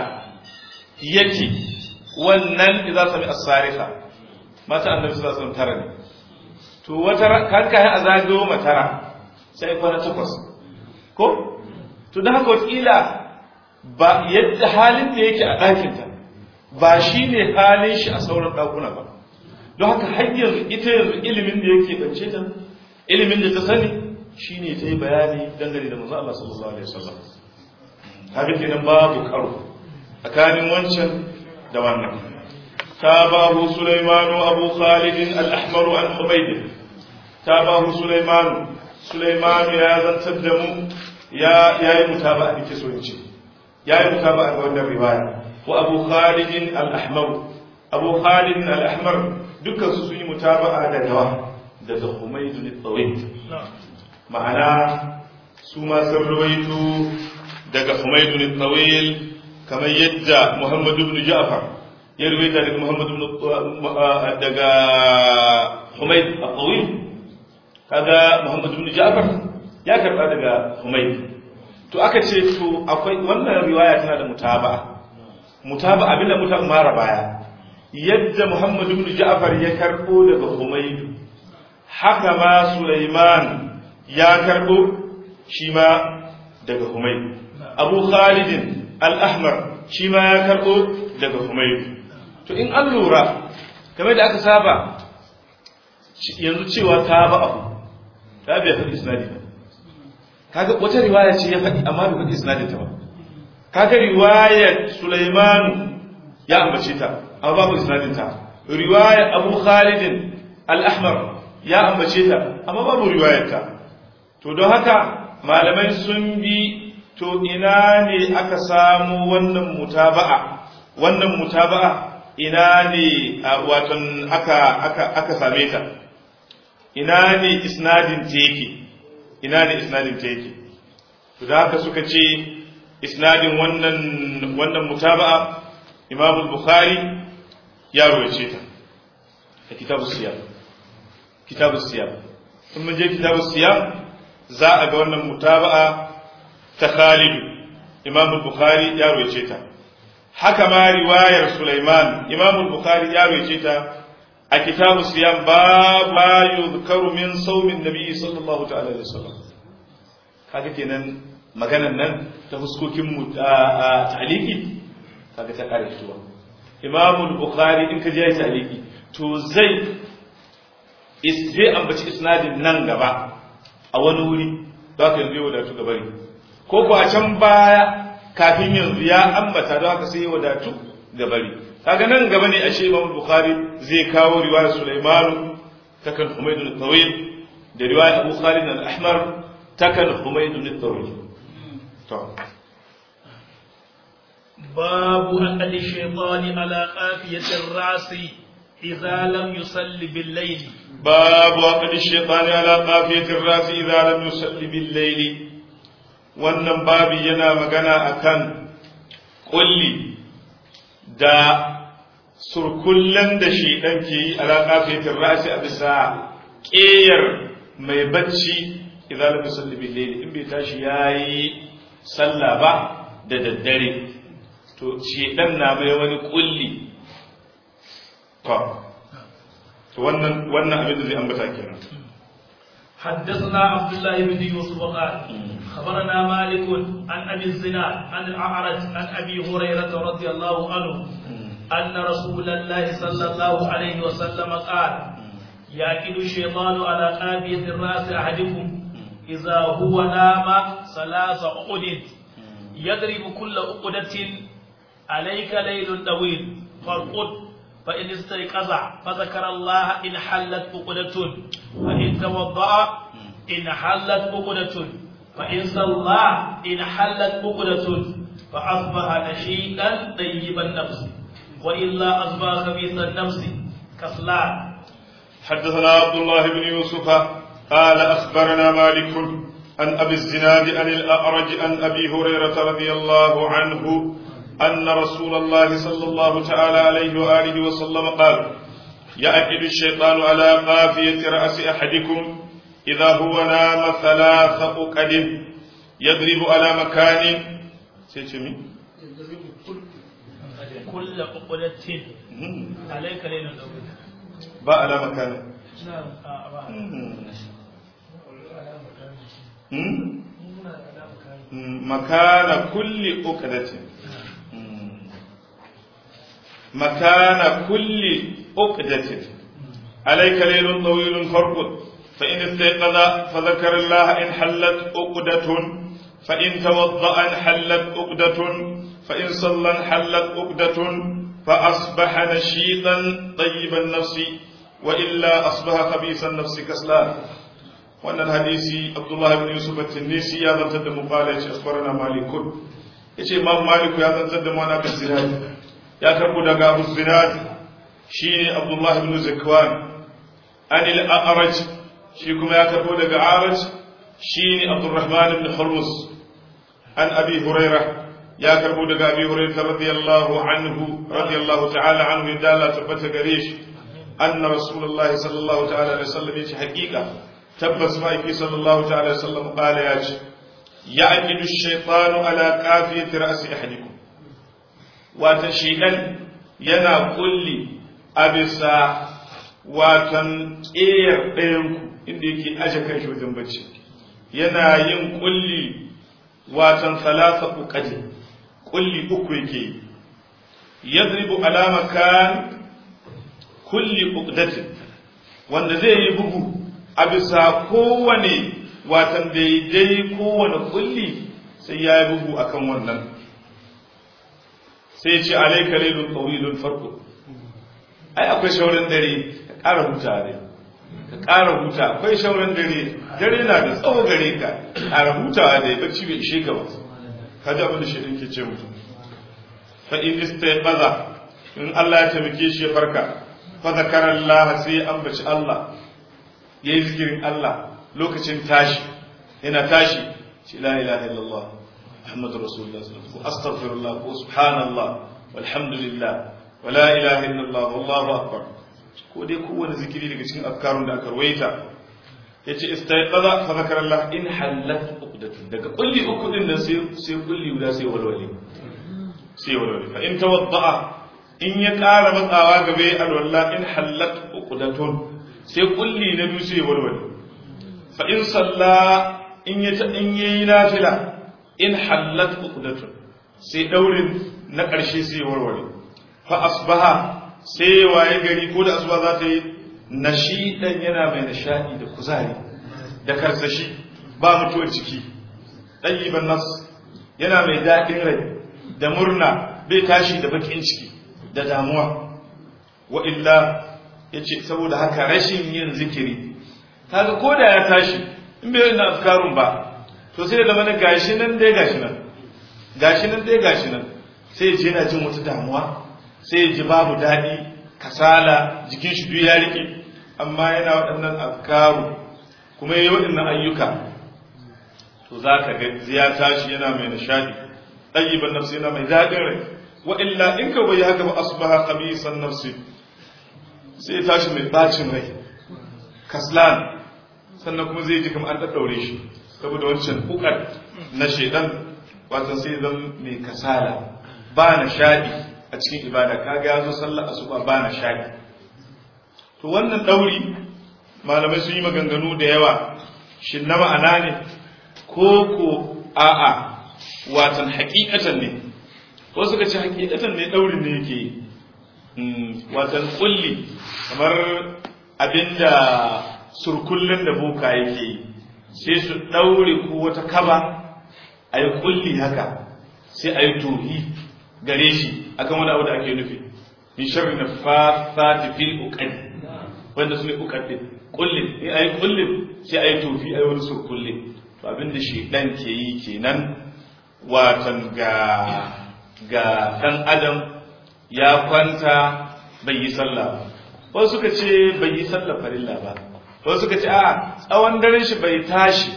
yake wannan idan sami asarika mata annabi sallallahu alaihi tara ne to wata kanka a zagayo matara sai kwana takwas ko to don haka wataƙila ba yadda halin da yake a ɗakinta ba shi ne halin shi a sauran ɗakuna ba don haka har yanzu ita yanzu ilimin da yake bance ta ilimin da ta sani shi ne ta yi bayani dangane da manzo Allah sallallahu alaihi wasallam haka kenan babu karo tsakanin wancan da wannan tabahu sulaimanu abu khalid al-ahmar an humayd tabahu sulaimanu sulaimanu ya zantar da mu ya yayi mutaba'a dake so in ce yayi mutaba'a ga wannan riwaya wa abu khalid al-ahmar abu khalid al-ahmar dukkan su sun yi mutaba'a da dawa daga humayd al-tawil ma'ana su ma sun rawaito daga Humaydu bin Tawil kamar yadda Muhammad ibn Ja'far ya rawaita daga Muhammad ibn daga Humayd al-Tawil kaga Muhammad ibn Ja'far ya karba daga humayd to aka ce to akwai wannan riwaya tana da mutaba mutaba abinda muta mara baya yadda muhammad ibn ja'far ya karbo daga humayd haka ma sulaiman ya karbo shi ma daga humayd abu khalid al-ahmar shi ma ya karbo daga humayd to in an lura kamar da aka saba yanzu cewa ta ba abu ta bai faɗi isnadi ba kaga wata riwaya ce ya faɗi amma bai faɗi isnadin ta ba kaga riwayar Sulaiman ya ambace ta amma babu isnadin ta riwayar Abu Khalid al-Ahmar ya ambace ta amma babu riwayar ta to don haka malamai sun bi to ina ne aka samu wannan mutaba'a wannan mutaba'a ina ne watan aka aka aka same ta ina ne isnadin ta yake ina ne isnadin ta yake to da haka suka ce isnadin wannan wannan mutaba'a Imam al-Bukhari ya rawace ta a kitabu siyam kitabu siyam in mun je kitabu siyam za a ga wannan mutaba'a ta Khalid Imam al-Bukhari ya rawace ta haka ma riwayar Sulaiman Imam al-Bukhari ya rawace ta a kitabu siyam ba ma yuzkaru min saumin nabi sallallahu ta'ala alaihi wasallam kaga kenan maganan nan ta fuskokin mu ta'aliki kaga ta kare fituwa Imam al-Bukhari in ka je ya ta'aliki to zai zai ambaci isnadin nan gaba a wani wuri za ka yanzu wadatu gabari ko ko a can baya kafin yanzu ya ambata don haka sai ya wadatu gabari kaga nan gaba ne ashe Imam Bukhari zai kawo riwayar Sulaiman ta kan Humayd al-Tawil da riwayar Abu Khalid al-Ahmar ta kan Humayd al-Tawil to babu aqal shaytan ala qafiyati ar-ras idza lam yusalli bil-layl babu aqal shaytan ala qafiyati ar-ras idza lam yusalli bil-layl wannan babi yana magana akan kulli da surkullen da shi ɗan ke yi alaƙa fetin rasi a bisa ƙeyar mai bacci idan lam yusalli bil layl in bai tashi yayi sallah ba da daddare to shi dan na mai wani kulli to to wannan wannan abin da zai ambata kenan حدثنا عبد الله بن يوسف قال خبرنا مالك عن ابي الزناد عن الاعرج عن ابي هريره رضي الله عنه ان رسول الله صلى الله عليه وسلم قال يأكل الشيطان على قافية الرأس أحدكم إذا هو نام ثلاث عقد يضرب كل عقدة عليك ليل طويل فارقد فإن استيقظ فذكر الله إن حلت عقدة فإن توضأ إن حلت عقدة فإن صلى إن حلت عقدة فأصبح نشيطا طيب النفس وإلا أصبح خبيث النفس كسلان حدثنا عبد الله بن يوسف قال أخبرنا مالك عن أبي الزناد عن الأعرج عن أبي هريرة رضي الله عنه أن رسول الله صلى الله تعالى عليه وآله وسلم قال يأكل الشيطان على قافية رأس أحدكم إذا هو نام ثلاث أكد يضرب على مكان سيتمي كل عقدة عليك ليل طويل ba ala makana نعم آه، makana kulli uqdatin makana kulli uqdatin alayka laylun tawilun farqud fa in istayqadha fa dhakara Allah in hallat uqdatun fa in tawadda'a in hallat uqdatun fa in salla in hallat uqdatun fa asbaha nashitan tayyiban nafsi wa illa asbaha khabisan nafsi kaslan wannan hadisi abdullahi ibn yusuf at-tinisi ya zantar da mu qala yace akhbarana malikun yace imam malik ya zantar da mu ana kan zinad ya karbu daga abu zinad shine abdullahi ibn zakwan an al-a'raj shi kuma ya karbu daga a'raj shine abdurrahman ibn hurmus an abi hurairah ya karbu daga abi hurairah radiyallahu anhu radiyallahu ta'ala anhu yadda Allah tabbata gare shi anna rasulullahi sallallahu ta'ala alaihi wasallam yace haqiqa tabbas ma'aiki sallallahu ta'ala sallam qala ya ce ya'qidu ash-shaytanu ala qafiyati ra'si ahadikum wata shaytan yana kulli a bisa watan ƙeyar ɗayanku inda yake aje kan shi wajen bacci yana yin kulli watan salasa uqadi kulli uku yake yi yadribu ala makan kulli uqdatin wanda zai yi bugu a bisa kowane watan daidai kowane kulli sai ya yi bugu akan wannan sai ce alaika lailun tawilun farko ai akwai shaurin dare ka ƙara huta ne ka ƙara huta akwai shaurin dare dare na da tsawo gare ka ƙara hutawa da ya bacci bai ishe ka ba ka ji abin da shi ke ce mutum fa in istayqaza in Allah ya taimake shi ya farka fa zakara Allah sai ya ambaci Allah yayi zikirin Allah lokacin tashi yana tashi ce la ilaha illallah muhammadur rasulullah sallallahu alaihi wasallam astaghfirullah wa subhanallah walhamdulillah wa la ilaha illallah wallahu akbar ko dai kowane zikiri daga cikin afkarun da aka ruwaita yace istayqaza fa zakara Allah in halat uqdatun daga kulli uku din nan sai sai kulli guda sai walwale sai walwale fa in tawadda'a in ya ƙara matsawa gabe alwala in halat uqdatun sai kulli na biyu sai walwale fa in salla in ya ta in yayi nafila in halat uqdatun sai daurin na ƙarshe sai warware fa asbaha sai waye gari ko da asuba za ta yi nashidan yana mai nishadi da kuzari da karsashi ba mutuwar ciki ɗayyiban nas yana mai daɗin rai da murna bai tashi da bakin ciki da damuwa wa illa ya ce saboda haka rashin yin zikiri kaga ko da ya tashi in bai yana afkarun ba to sai da mana gashi nan dai gashi nan gashi nan dai gashi nan sai je yana jin wata damuwa sai ji babu daɗi kasala jikin shi duk ya rike amma yana waɗannan afkaru kuma yayi waɗannan ayyuka to za ka ga ya tashi yana mai nishadi ɗayyiban nafsi yana mai daɗin rai wa illa in ka bai haka ba asbaha qabisan nafsi sai ya tashi mai bacin rai kaslan sannan kuma zai ji kamar an daddaure shi saboda wancan ukar na shedan wato sai zan mai kasala ba nishadi a cikin ibada kaga ya zo sallar asuba ba nishadi to wannan dauri malamai sun yi maganganu da yawa shin na ma'ana ne ko ko a'a watan hakikatan ne ko suka ce hakikatan ne daurin ne yake watan kulli kamar abinda surkullin da boka yake yi sai su daure ko wata kaba a yi kulli haka sai a yi tohi gare shi akan wani abu da ake nufi min sharri na fasati fil uqad wanda su ne uqad din kullin in ayi kullin sai ayi tofi ayi wani surkullin to abinda shi dan ke yi kenan watan ga ga dan adam ya kwanta bai yi sallah ba wasu suka ce bai yi sallah farilla ba wasu suka ce a tsawon daren shi bai tashi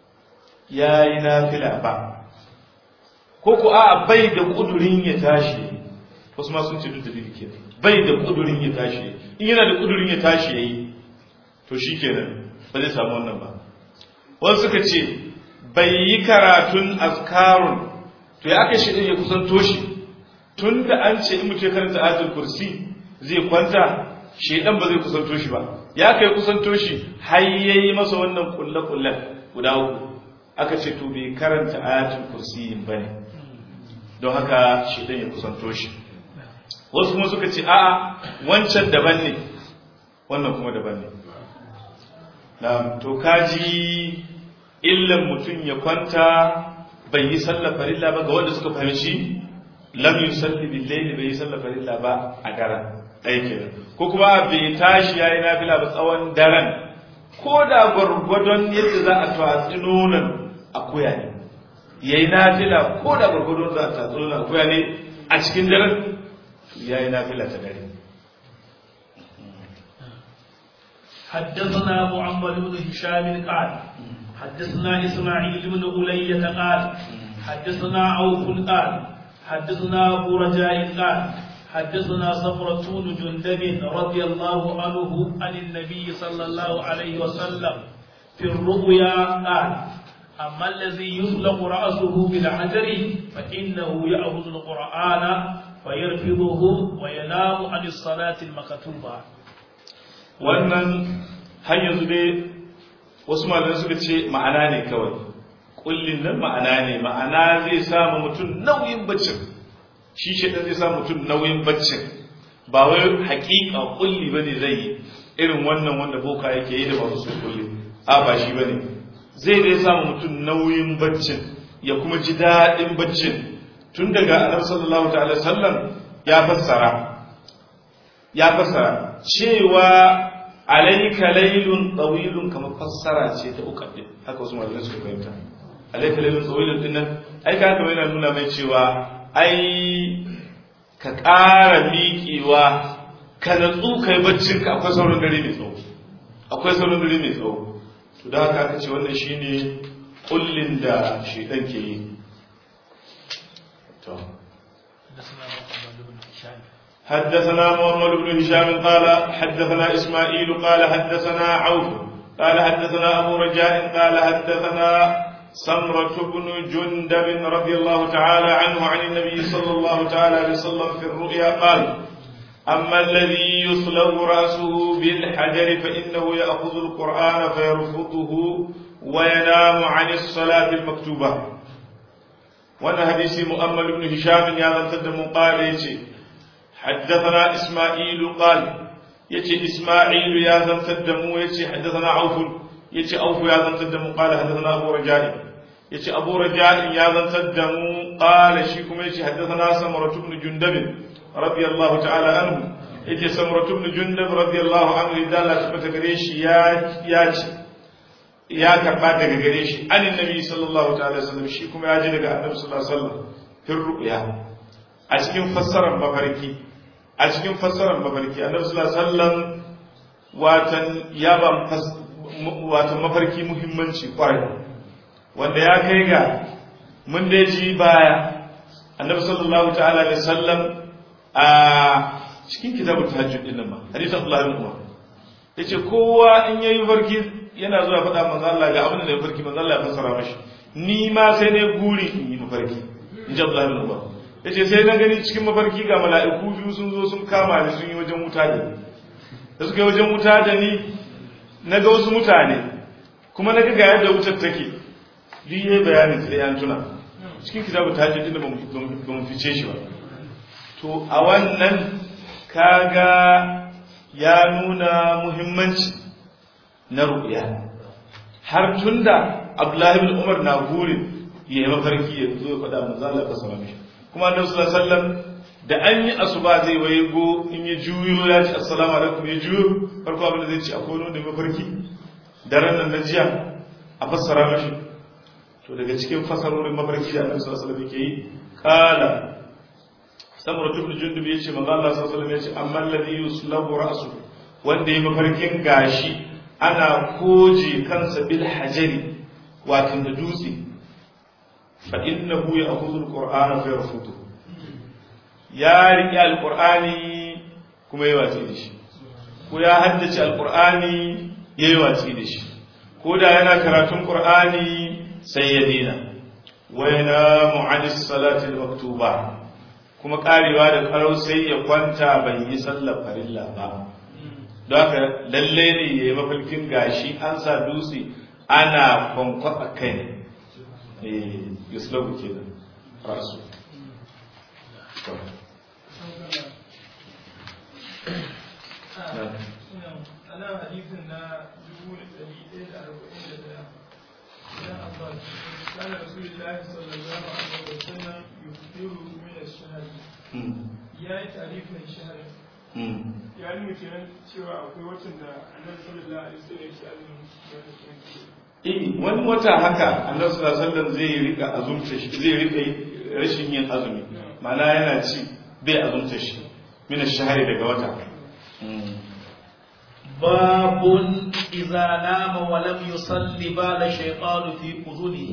ya yi nafila ba ko ku a bai da kudurin ya tashi wasu ma sun ce duk da ke bai da kudurin ya tashi in yana da kudurin ya tashi ya yi to shi kenan ba zai samu wannan ba wasu suka ce bai yi karatun azkarun to ya aka shi ya kusanto shi tun da an ce in mutum ya karanta ayatul kursi zai kwanta shedan ba zai kusanto shi ba ya kai kusanto shi har yayi masa wannan kulle kullen guda uku aka ce to bai karanta ayatul kursi ba ne don haka shedan ya kusanto shi wasu kuma suka ce a'a wancan daban ne wannan kuma daban ne na to kaji illan mutum ya kwanta bai yi sallar farilla ba ga wanda suka fahimci lam yusalli bil layli bai yi sallar farilla ba a daren ɗaya kenan ko kuma bai tashi yayi nafila ba tsawon daren ko da gwargwadon yadda za a tatsi nonon akuya ne yayi nafila ko da gwargwadon za a tatsi nonon akuya ne a cikin daren yayi nafila ta dare حدثنا محمد بن هشام قال حدثنا إسماعيل بن أولية قال حدثنا عوف قال حدثنا أبو رجاء قال حدثنا صفرة بن جندب رضي الله عنه عن النبي صلى الله عليه وسلم في الرؤيا قال أما الذي يطلق رأسه بالحجر فإنه يأخذ القرآن فيرفضه وينام عن الصلاة المكتوبة wannan har yanzu dai wasu malamai suka ce ma'ana ne kawai kullin nan ma'ana ne ma'ana zai samu mutum nauyin baccin shi shi zai samu mutum nauyin baccin ba wai hakika kulli bane zai yi irin wannan wanda boka yake yi da masu su kulli a ba shi bane zai dai samu mutum nauyin baccin ya kuma ji daɗin baccin tun daga annabi sallallahu ta'ala sallam ya fassara ya fassara cewa alayka laylun tawilun kamar fassara ce ta uqaddi haka wasu malamai suka fahimta alayka laylun tawilun din nan ai ka kamar yana nuna mai cewa ai ka ƙara miƙewa ka natsu kai baccin ka akwai sauran dare mai tsawo akwai sauran dare mai tsawo to da haka aka ce wannan shine kullin da shedan ke yi to حدثنا محمد بن هشام قال حدثنا إسماعيل قال حدثنا عوف قال حدثنا أبو رجاء قال حدثنا سمرة بن جندب رضي الله تعالى عنه عن النبي صلى الله تعالى عليه وسلم في الرؤيا قال أما الذي يصلب رأسه بالحجر فإنه يأخذ القرآن فيرفضه وينام عن الصلاة المكتوبة وانا حديث مؤمل بن هشام يا من تدم قال يتي حدثنا إسماعيل قال يتي إسماعيل يا من تدم يتي حدثنا عوف يتي عوف يا من تدم قال حدثنا أبو رجاء يتي أبو رجاء يا من تدم قال شيكم يتي حدثنا سمرة بن جندب رضي الله تعالى عنه يتي سمرة بن جندب رضي الله عنه إذا لا تبت قريش يا يا ya karba daga gare shi anin nabi sallallahu ta'ala sallam shi kuma ya ji daga annabi sallallahu alaihi wasallam fil ru'ya a cikin fassarar mafarki a cikin fassarar mafarki annabi sallallahu alaihi wasallam watan ya ba watan mafarki muhimmanci kwarai wanda ya kai ga mun da ji baya annabi sallallahu ta'ala alaihi wasallam a cikin kitabut tahajjud din nan ma hadisi Abdullah ibn Umar yace kowa in yayi farki yana zuwa faɗa manzo Allah ga abin da ya farki manzo Allah ya fassara mashi ni ma sai ne guri in yi mafarki in ji Abdullah ibn Umar yace sai na gani cikin mafarki ga mala'iku biyu sun zo sun kama ni sun yi wajen wuta da ni da suka yi wajen wuta da ni na ga wasu mutane kuma na ga ga yadda wutar take duk yayi bayanin sai an tuna cikin kitabu tahajjud din da ba mu fice shi ba to a wannan kaga ya nuna muhimmanci na ru'ya har tunda Abdullahi bin Umar na gurin ya yi mafarki ya zo ya faɗa manzo Allah sallallahu alaihi kuma Annabi sallallahu alaihi wasallam da an yi asuba zai waye go in ya juyo ya ce assalamu alaikum ya juyo farko abin da zai ce akwai wani mafarki daren nan na jiya a fassara mashi to daga cikin fasarorin mafarki da Annabi sallallahu alaihi wasallam yake yi kala samura ibn jundub yace manzo Allah sallallahu alaihi wasallam yace amma alladhi yuslabu ra'su wanda yi mafarkin gashi ana koje kansa bil hajari wato da dutse fa innahu ya'khudhu al-qur'ana fa yarfudu ya riƙe alqur'ani kuma yayi watsi da shi ko ya haddace alqur'ani yayi watsi da shi ko da yana karatun qur'ani sai ya dina wa yanamu 'anis salati al-maktuba kuma karewa da karau sai ya kwanta bai yi sallar farilla ba don haka lalle ne ya yi mafalkin gashi an sa dutse ana kwankwasa kai ne eh yuslabu ke da rasu ana hadisin na dubu da ɗari ɗaya da arba'in da ɗaya idan abbas kana rasulullahi sallallahu alaihi wa sallam yufiru min ash-shahri ya yi tarifin shahri ya nuna kenan cewa akwai watan da annabi sallallahu alaihi wasallam ya ce azumin Eh, wani wata haka annabi sallallahu alaihi wasallam zai rika azumta shi zai rika rashin yin azumi ma'ana yana ci bai azumta shi min ash-shahri daga wata باب إذا نام ولم يصل بال الشيطان في أذنه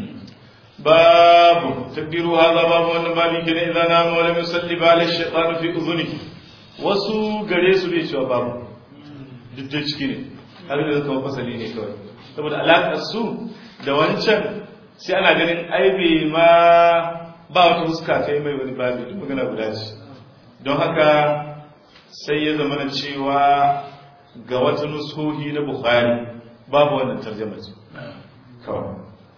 باب تقدير هذا باب وان مالك اذا نام ولم يصلي بال الشيطان في اذنه wasu gare su bai cewa babu duk da ciki ne har da zama fasali ne kawai saboda alaƙar su da wancan sai ana ganin ai bai ma ba wata fuska ta yi mai wani babi duk magana guda ce don haka sai ya zama na cewa ga wata nusohi na bukhari babu wannan tarjama ce kawai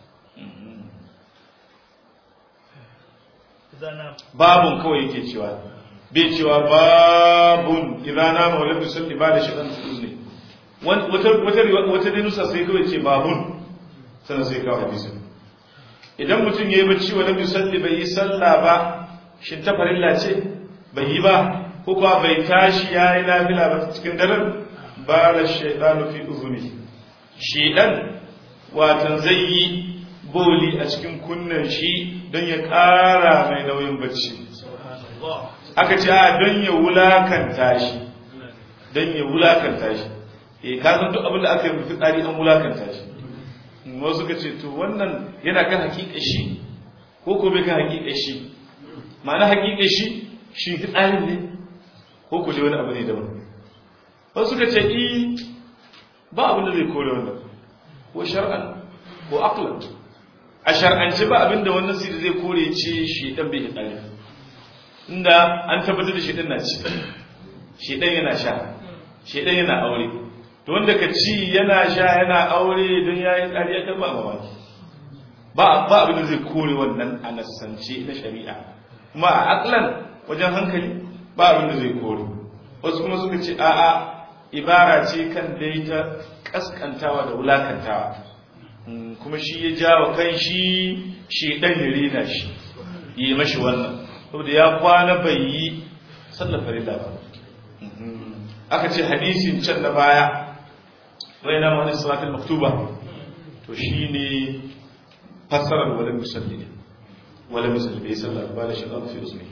babun kawai yake cewa bai cewa babun idan na mawala musulmi ba da shidan su ne wata dai nusa sai kawai ce babun sannan sai kawai hadisin idan mutum ya yi bacci wa nabi salli bai yi sallah ba shin ta farilla ce bai yi ba ko kuwa bai tashi ya yi nafila ba cikin daren ba da shaidanu fi uzuni shaidan watan zai yi boli a cikin kunnen shi don ya ƙara mai nauyin bacci aka ce a don ya wulakanta shi don ya wulakanta shi e ka san duk abin da aka yi mafi tsari an wulakanta shi wasu suka ce to wannan yana kan hakika shi ko ko bai kan hakika shi ma'ana hakika shi shi tsarin ne ko ko dai wani abu ne daban wasu suka ce i ba abin da zai kore wannan ko shar'an ko aqlan a shar'ance ba abin da wannan sirri zai kore ce shi dan bai tsari inda an tabbatar da shi dan na ci shi dan yana sha shi dan yana aure to wanda ka ci yana sha yana aure don ya yi tsari ya ba mamaki ba ba abin da zai kore wannan a nasance na shari'a kuma a aklan wajen hankali ba abin da zai kore wasu kuma suka ce a'a ibara ce kan dai ta kaskantawa da wulakantawa kuma shi ya jawa kan shi shi dan ya rena shi yi mashi wannan saboda ya kwana bai yi sallar farilla ba aka ce hadisin can na baya raina wani salatul maktuba to shine fassarar wala musalli ne wala musalli bai sallar ba da shi fi usmi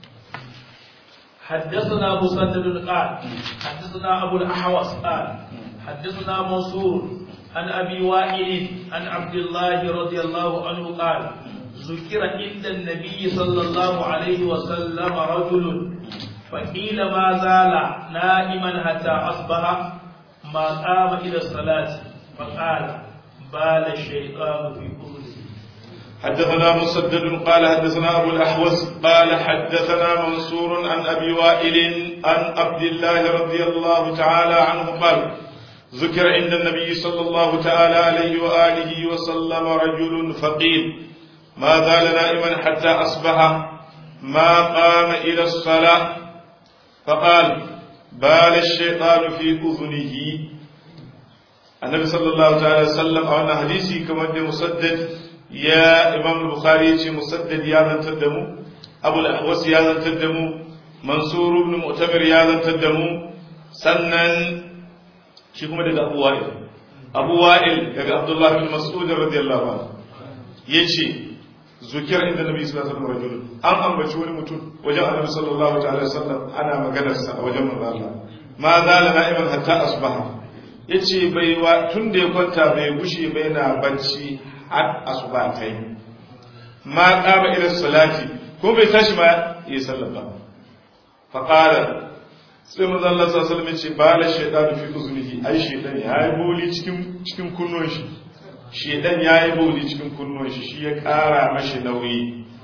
حدثنا مسدد قال حدثنا ابو الاحوص قال حدثنا منصور عن ابي وائل عن عبد الله رضي الله عنه قال ذكر عند النبي صلى الله عليه وسلم رجل فقيل ما زال نائما حتى اصبح ما قام إلى الصلاة فقال بال الشيطان في أذنه حدثنا مسدد قال حدثنا أبو الأحوص قال حدثنا منصور عن أبي وائل عن عبد الله رضي الله تعالى عنه قال ذكر عند النبي صلى الله تعالى عليه وآله وسلم رجل فقير ما زال نائما حتى أصبح ما قام إلى الصلاة فقال بال الشيطان في أذنه النبي صلى الله عليه وسلم أو أن حديثي كما أن مسدد يا إمام البخاري مسدد يا ذن تدمو أبو الأحوص يا ذن تدمو منصور بن مؤتمر يا ذن تدمو سنن شكما دقى أبو وائل أبو وائل دقى عبد الله بن مسعود رضي الله عنه يجي zukiyar inda nabi sallallahu alaihi wasallam rajulun an ambaci wani mutum wajen annabi sallallahu alaihi wasallam ana maganar sa a wajen manzo Allah ma zala na'iman hatta asbaha yace bai wa tun da ya kwanta bai gushe bai na bacci har asuba tai ma qama ila salati ko bai tashi ma yi sallar ba fa qala sai manzo Allah sallallahu alaihi wasallam yace bala shaytanu fi uzunihi ai shaytan ya yi boli cikin cikin kunnon shi shedan ya yi bauli cikin kunnuwan shi shi ya kara mashi nauyi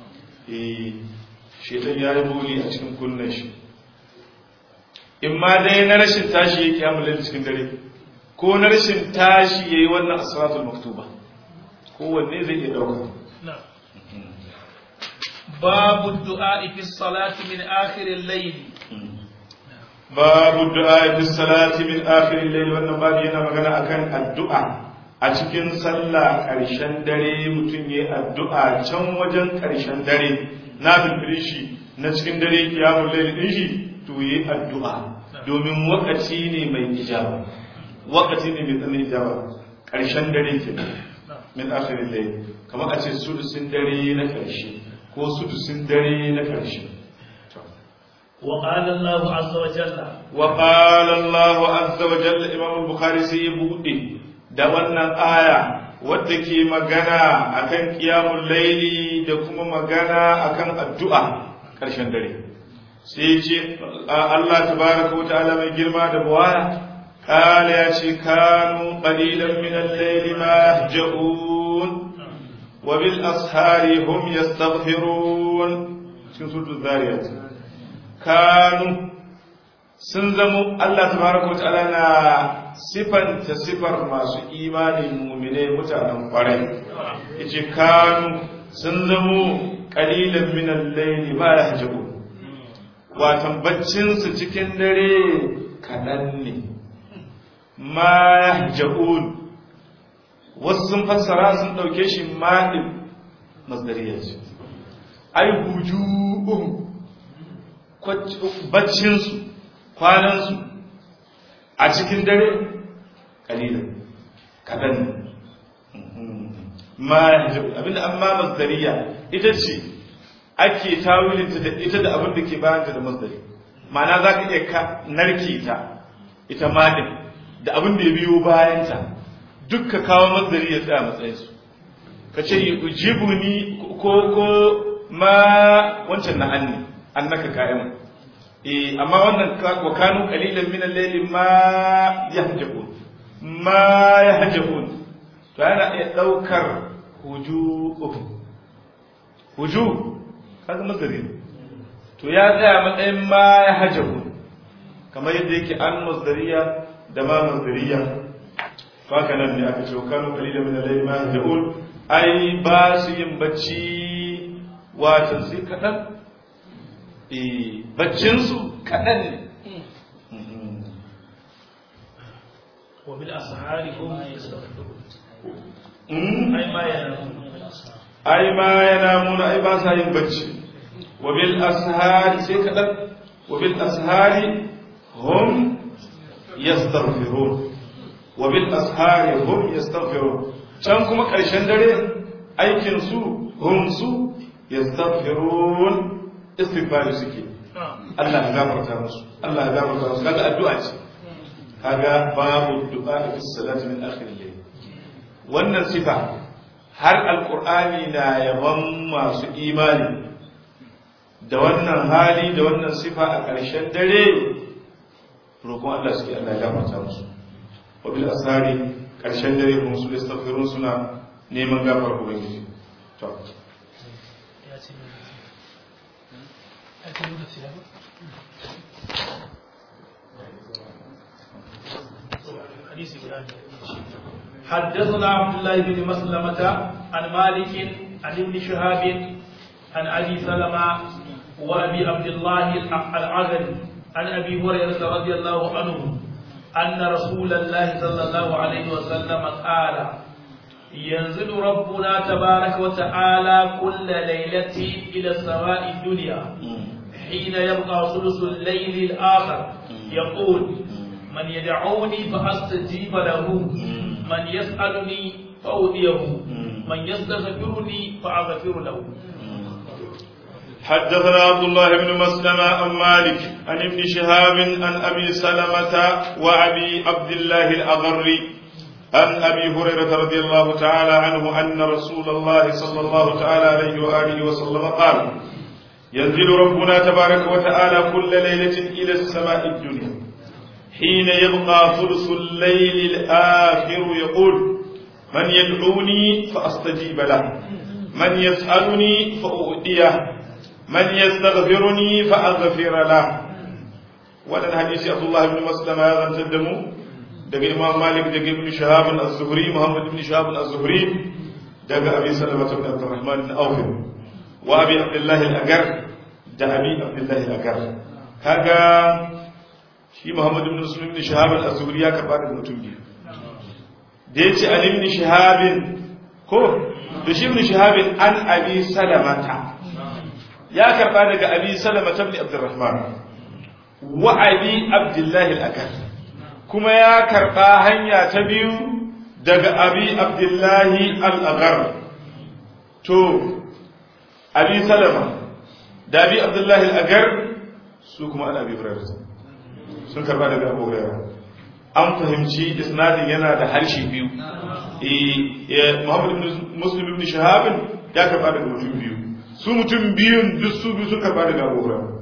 shedan ya yi bauli a cikin kunnuwan shi in ma dai na rashin tashi ya kyamulan cikin dare ko na rashin tashi ya yi wannan asiratul maktuba kowanne zai iya ɗauka babu du'a fi salati min akhirin layl babu du'a fi salati min akhirin layl wannan babu yana magana akan addu'a a cikin sallah ƙarshen dare mutum ya yi addu'a can wajen ƙarshen dare na bilbili shi na cikin dare kiyamun laili ɗin shi to yi addu'a domin wakati ne mai ijaba wakati ne mai tsanin ijaba ƙarshen dare ke min akhirin laili kamar a ce sudusin dare na ƙarshe ko sudusin dare na ƙarshe وقال الله عز وجل وقال الله عز وجل إمام البخاري سيبودي da wannan aya wadda ke magana akan kiyamun laili da kuma magana akan addu'a ƙarshen dare sai ce Allah tabaraka wa ta'ala mai girma da buwaya قال يا شي كانوا قليلا من الليل ما يهجؤون وبالأسحار هم يستغفرون cikin suratul zariyat kanu sun zamo Allah tabaraka wa ta'ala na sifanta sifar masu imani mu'mine mutanen kwarai yace kanu sun zamo qalilan min al-layli ma yahjabu watan baccin su cikin dare kadan ne ma yahjabun wasu sun fassara sun dauke shi ma'in masdariya ce ai hujuhum baccinsu kwanansu a cikin dare kalilan kaɗan ma abinda an ma masdariya ita ce ake tawilinta da ita da abin da ke bayanta da masdari ma'ana za ka iya narke ta ita madin da abin da ya biyo bayanta duk ka kawo masdari ya tsaya matsayinsu ka ce yi ujibu ni ko ko ma wancan na anni annaka kayan eh amma wannan wa kanu qalilan min al-layli ma yahjabun ma yahjabun to yana iya daukar huju huju kaga mazari to ya tsaya matsayin ma yahjabun kamar yadda yake an masdariya da ma masdariya haka nan ne aka ce wa kanu qalilan min al-layli ma yahjabun ai ba su yin bacci watan sai kaɗan baccinsu kaɗan ne wabil asahari hum yastaghfirun ai ma yana ai ma yana muna ai ba sa yin bacci wabil ashari sai kaɗan wabil ashari hum yastaghfirun wabil ashari hum yastaghfirun can kuma ƙarshen dare aikin su hum su yastaghfirun istighfar suke Allah ya gafarta musu Allah ya gafarta musu kaga addu'a ce kaga babu du'a fi salati min akhir al-layl wannan sifa har alqur'ani na yaban masu imani da wannan hali da wannan sifa a ƙarshen dare roƙon Allah suke Allah ya gafarta musu wa bil asari ƙarshen dare kuma su istighfirun suna neman gafar ubangiji to حدثنا عبد الله بن مسلمة عن مالك عن ابن شهاب عن أبي سلمة وأبي عبد الله العذري عن أبي هريرة رضي الله عنه أن رسول الله صلى الله عليه وسلم قال ينزل ربنا تبارك وتعالى كل ليلة إلى السماء الدنيا حين يبقى ثلث الليل الآخر يقول من يدعوني فأستجيب له من يسألني فأوديه من يستغفرني فأغفر له حدثنا عبد الله بن مسلمة عن مالك عن ابن شهاب عن أبي سلمة وأبي عبد الله الأغري عن أبي هريرة رضي الله تعالى عنه أن رسول الله صلى الله تعالى عليه وآله وسلم قال ينزل ربنا تبارك وتعالى كل ليلة إلى السماء الدنيا حين يبقى ثلث الليل الآخر يقول من يدعوني فأستجيب له من يسألني فأؤديه من يستغفرني فأغفر له wannan hadisi Abdullah ibn Maslama ya zantar da mu daga Imam Malik daga Ibn Shahab az-Zuhri Muhammad ibn Shahab az-Zuhri daga Abi Salama ibn Abdurrahman ibn Auf wa Abi Abdullah al-Agar da Abi Abdullah al-Agar kaga shi Muhammad ibn Muslim ibn Shahab az-Zuhri ya karba daga mutum biyu da yace Ali ibn Shahab ko da shi ibn Shahab an Abi Salamata ya karba daga Abi Salama ibn Abdurrahman wa Abi Abdullah al-Agar kuma ya karba hanya ta biyu daga Abi Abdullah al-Agar to Abi Salama da Abi Abdullah al-Agar su kuma an Abi Hurairah sun karba daga Abu Hurairah an fahimci isnadin yana da harshe biyu eh Muhammad ibn Muslim ibn Shahab ya karba daga mutum biyu su mutum biyun duk su biyu sun karba daga Abu Hurairah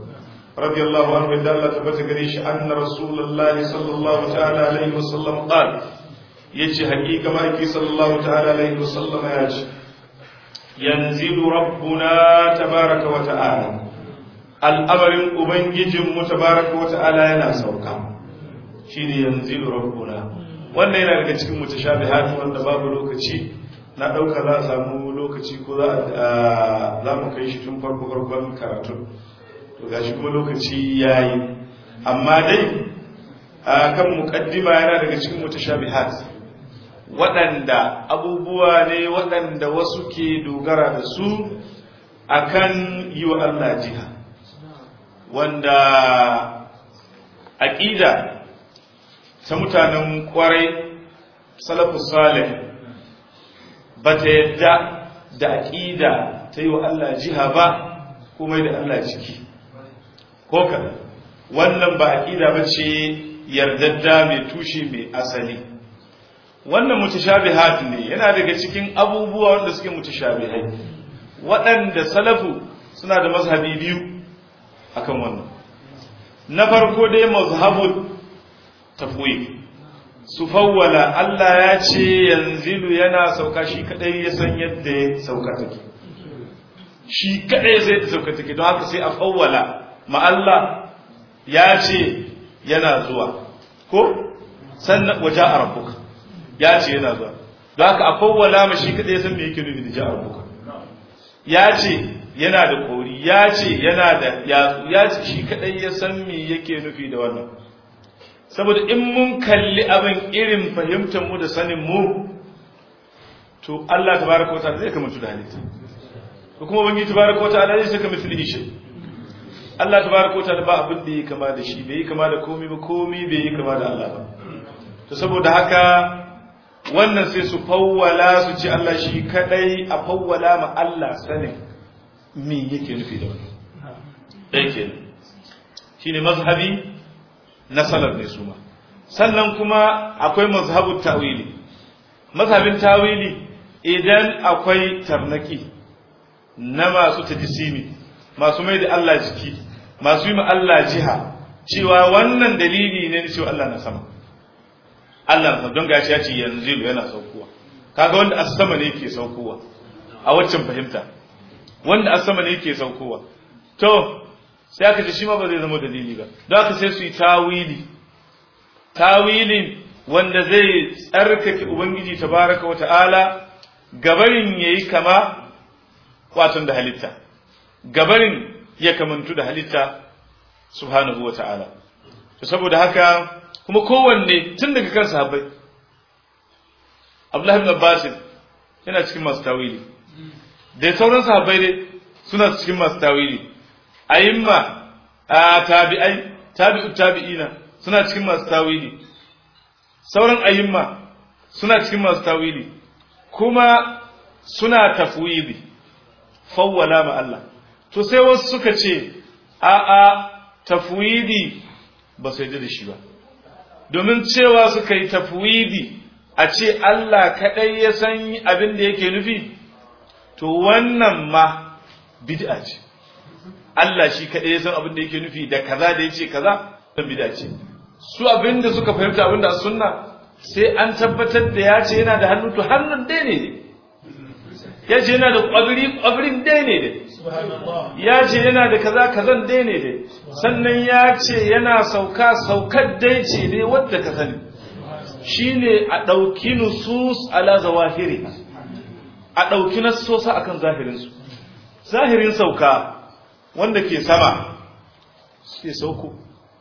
radiyallahu anhu da Allah tabbata gare shi anna rasulullahi sallallahu ta'ala alaihi wasallam qala yace hakika maki sallallahu ta'ala alaihi wasallam ya ce yanzilu rabbuna tabaraka wa ta'ala al'amarin ubangijinmu tabaraka wa ta'ala yana sauka shine yanzilu rabbuna wannan yana daga cikin mutashabihat wanda babu lokaci na dauka za a samu lokaci ko za za mu kai shi tun farko farkon karatu to gashi kuma lokaci yayi amma dai kan muqaddima yana daga cikin mutashabihat waɗanda abubuwa ne waɗanda wasu ke dogara da su akan yi wa Allah jiha wanda aƙida ta mutanen ƙwarai salafus salih ba ta yadda da aƙida ta yi wa Allah jiha ba kuma da Allah ciki ko ka wannan ba aƙida ba ce yardadda mai tushe mai asali wannan mutashabihat ne yana daga cikin abubuwa wanda suke mutashabihai waɗanda salafu suna da mazhabi biyu akan wannan na farko dai mazhabul tafwid su fawwala Allah ya ce yanzilu yana sauka shi kadai ya san yadda ya sauka take shi kadai sai ta sauka take don haka sai a fawwala ma Allah ya ce yana zuwa ko sannan waje a rabbuka ya ce yana zuwa don haka a fawwala ma shi kadai ya san me yake nufi da ja rabbuka ya ce yana da kori ya ce yana da yatsu ya ce shi kadai ya san me yake nufi da wannan saboda in mun kalli abin irin fahimtar mu da sanin mu to Allah tabaraka wataala zai kamanta da halitta to kuma bangi tabaraka wataala zai saka misali shi Allah tabaraka wataala ba abin da yake kama da shi bai yi kama da komai ba komai bai yi kama da Allah ba to saboda haka wannan sai su fawwala su ce Allah shi kadai a fawwala ma Allah sanin me yake nufi da wannan dai kenan shine mazhabi na salaf ne su ma sannan kuma akwai mazhabut tawili mazhabin tawili idan akwai tarnaki na masu tajisimi masu mai da Allah jiki masu yi ma Allah jiha cewa wannan dalili ne cewa Allah na sama Allah na don gashi ya ce yanzu yana saukowa kaga wanda a sama ne yake saukowa a waccan fahimta wanda a sama ne yake saukowa to sai aka ce shi ma ba zai zama dalili ba don haka sai su yi tawili tawilin wanda zai tsarkake ubangiji tabaraka wa ta'ala gabarin yayi kama watan da halitta gabarin ya kamantu da halitta subhanahu wa ta'ala to saboda haka kuma kowanne tun daga kan sahabbai Abdullahi ibn Abbas yana cikin masu tawili da sauran sahabbai dai suna cikin masu tawili ayimma a tabi'ai tabi'u tabi'ina suna cikin masu tawili sauran ayimma suna cikin masu tawili kuma suna tafwidi fawwala ma Allah to sai wasu suka ce a a tafwidi ba su da shi ba domin cewa suka yi tafwidi a ce Allah kaɗai ya san abin da yake nufi to wannan ma bid'a ce Allah shi kaɗai ya san abin da yake nufi da kaza da yace kaza dan bid'a ce su abin da suka fahimta abin da sunna sai an tabbatar da ya ce yana da hannu to hannun dai ne ya ce yana da ƙwabiri ƙwabirin dai ne ya ce yana da kaza kazan dai ne sannan ya ce yana sauka saukar dai ce ne wadda ka sani shine a ɗauki nusus ala zawahiri a ɗauki nassosa akan zahirinsu zahirin sauka wanda ke sama suke sauko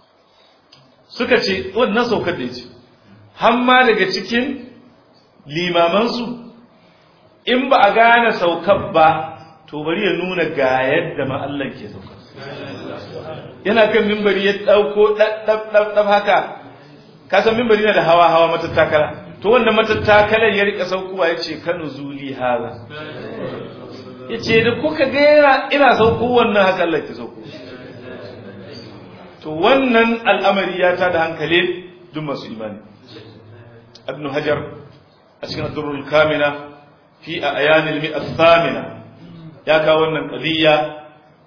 suka ce wannan saukar da ce hamma daga cikin limamansu in ba a gane saukar ba to bari ya nuna ga yadda ma Allah ke sauka yana kan mimbari ya ɗauko ɗaf haka kasan mimbari na da hawa hawa matattakala to wanda matattakalar ya rika saukowa ya ce kanu zuli hala ya ce da kuka ga ina sauko wannan haka Allah ke sauko to wannan al'amari ya ta da hankali duk masu imani ibn hajar a cikin adurul kamina fi a ayanil mi'at thamina ya kawo wannan qadiyya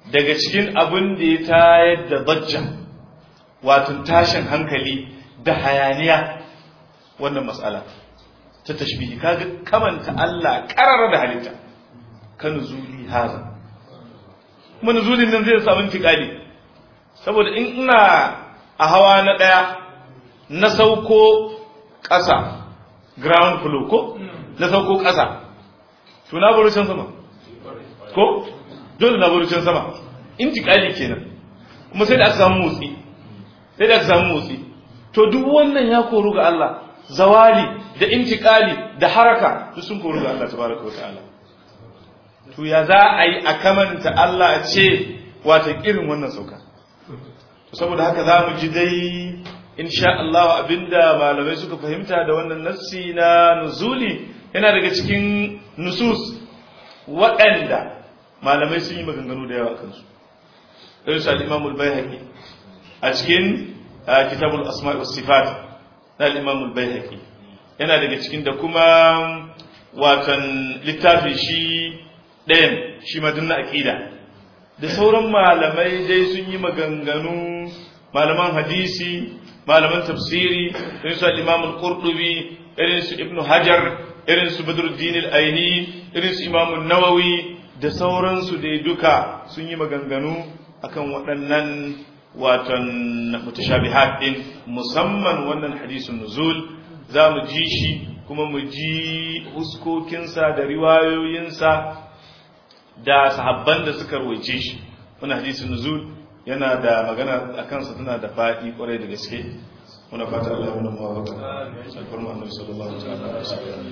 daga cikin abin da ya tayar da bajja wato tashin hankali da hayaniya wannan matsala ta tashbihi kaga kamanta Allah karara da halitta kan zuli haza kuma nuzulin nan zai samu intiqali saboda in ina a hawa na daya na sauko ƙasa ground floor ko na sauko ƙasa to na baro can sama ko dole na baro can sama intiqali kenan kuma sai da aka samu motsi sai da aka samu motsi to duk wannan ya koru ga Allah zawali da intiqali da haraka duk sun koru ga Allah tabaraka wataala to ya za a yi a kamanta Allah a ce wata irin wannan sauka to saboda haka za mu ji dai insha Allah abinda malamai suka fahimta da wannan nassi na nuzuli yana daga cikin nusus waɗanda malamai sun yi maganganu da yawa kansu irin su al-Imam al-Baihaqi a cikin kitabul asma' was sifat na al-Imam al-Baihaqi yana daga cikin da kuma watan littafi shi ɗayan shi ma na aqida da sauran malamai dai sun yi maganganu malaman hadisi malaman tafsiri irin su al-Imam al-Qurtubi irin su Ibn Hajar irin su Badruddin al-Aini irin su Imam an-Nawawi da sauransu dai duka sun yi maganganu akan waɗannan watan mutashabihat din musamman wannan hadisin nuzul za mu ji shi kuma mu ji huskokinsa da riwayoyinsa da sahabban da suka rawaice shi wannan hadisin nuzul yana da magana a kansa tana da faɗi kwarai da gaske muna fata Allah ya nuna mawaka alfar Muhammad sallallahu alaihi wasallam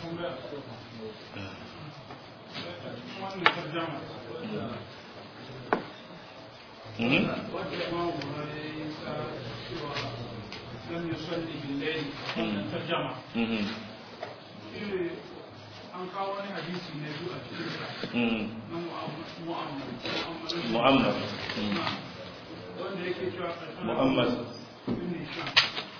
لم يصلي بالليل ترجمة an kawo wani hadisi na biyu a cikin na mu'ammar mu'ammar wanda yake cewa mu'ammar ibn Hisham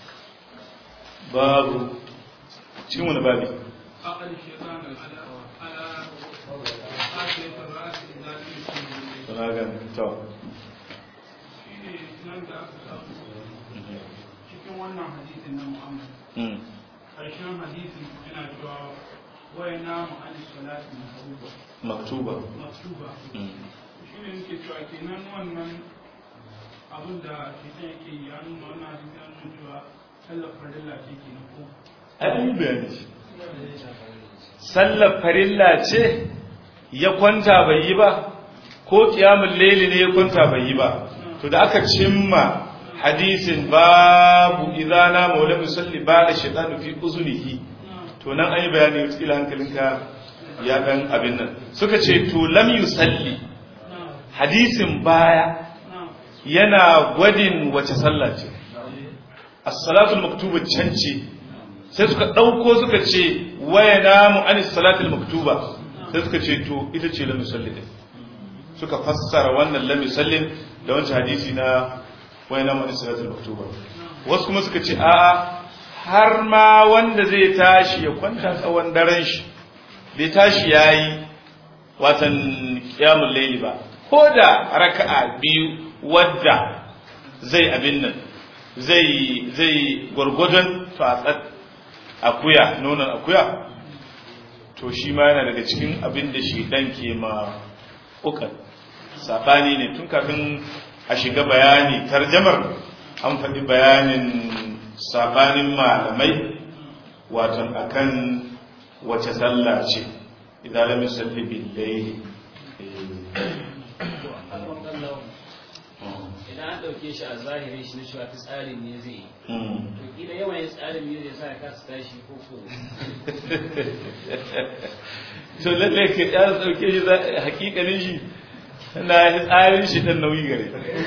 babu cikin wani babi aqal shaytan ala ala asiyat ar-ras idza lam yusalli suna gan to shine nan da aka samu cikin wannan hadisin na mu'ammar karshen hadisin yana cewa waya namu an salati mahruba maktuba maktuba shi ne nake cewa kenan wannan abin da shaitan yake yi ya nuna wannan hadisi ya nuna cewa sallar farilla ce ke na ko an yi bayani sallar farilla ce ya kwanta bai yi ba ko kiyamun laili ne ya kwanta bai yi ba to da aka cimma hadisin babu idana maula musalli ba da shaitanu fi uzunihi to nan an yi bayani wata hankalinka ya dan abin nan suka ce to lam yusalli hadisin baya yana gwadin wace sallah ce as-salatul maktuba can ce sai suka dauko suka ce waya namu an salatul maktuba sai suka ce to ita ce lam yusalli din suka fassara wannan lam yusallin da wancan hadisi na waya namu an salatul maktuba wasu kuma suka ce a'a har ma wanda zai tashi ya kwanta tsawon daren shi bai tashi yayi watan qiyamul layli ba ko da raka'a biyu wadda zai abin nan zai zai gwargwadon fatsat akuya nonon akuya to shi ma yana daga cikin abin da shi dan ke ma ukan sabani ne tun kafin a shiga bayani tarjamar an faɗi bayanin sabanin malamai watan akan wace sallah ce idan lam yusalli bil layli idan an ɗauke shi a zahirin shi na cewa ta tsarin ne zai yi to kila yawan yin tsarin ne zai sa ya kasa tashi ko ko to lalle ka ya dauke shi hakikalin shi na tsarin shi dan nauyi gare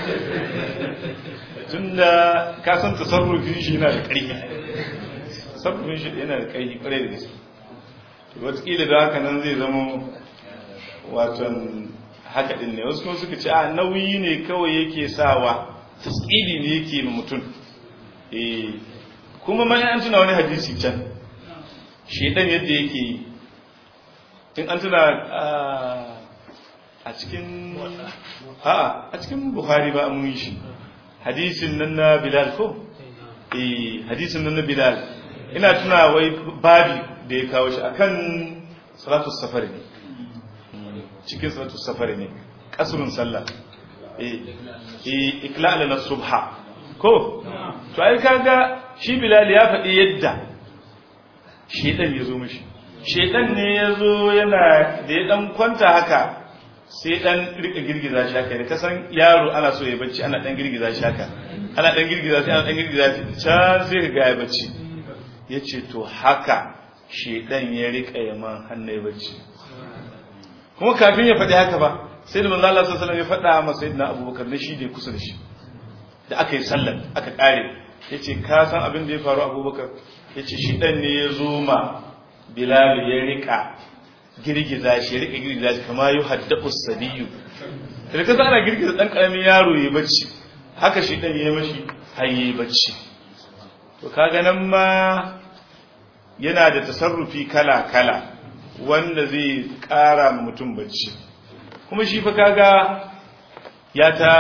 tunda ka san tasarrufin shi yana da ƙarfi tasarrufin shi yana da ƙarfi ƙwarai da gaske to wataƙila da haka nan zai zama waton haka din ne wasu kuma suka ce a nauyi ne kawai yake sawa tasiri ne yake ma mutum eh kuma ma an tuna wani hadisi can shedan yadda yake yi in an tuna a cikin a'a a cikin bukhari ba mun yi shi hadisin nan na bilal ko eh hadisin nan na bilal ina tuna wai babi da ya kawo shi akan salatu safari ne cikin salatu safari ne kasrun sallah eh eh iklal na subha ko to ai kaga shi bilal ya faɗi yadda shedan ya zo mishi shedan ne ya zo yana da ya dan kwanta haka sai dan rika girgiza shi haka da kasan yaro ana so ya bacci ana dan girgiza shi haka ana dan girgiza shi ana dan girgiza shi can sai ka ga ya bacci yace to haka shedan ya rika yaman hannu ya bacci kuma kafin ya faɗi haka ba sai da manzo Allah sallallahu alaihi wasallam ya faɗa masa sayyidina Abubakar na shi da kusa da shi da aka yi sallar aka kare yace ka san abin da ya faru Abubakar yace shi dan ne ya zo ma Bilal ya rika girgiza shi rika girgiza shi kama yu haddu sabiyu da kasa ana girgiza dan karamin yaro ya bacci haka shi dan ya mashi har yayi bacci to kaga nan ma yana da tasarrufi kala kala wanda zai kara ma mutum bacci kuma shi fa kaga ya ta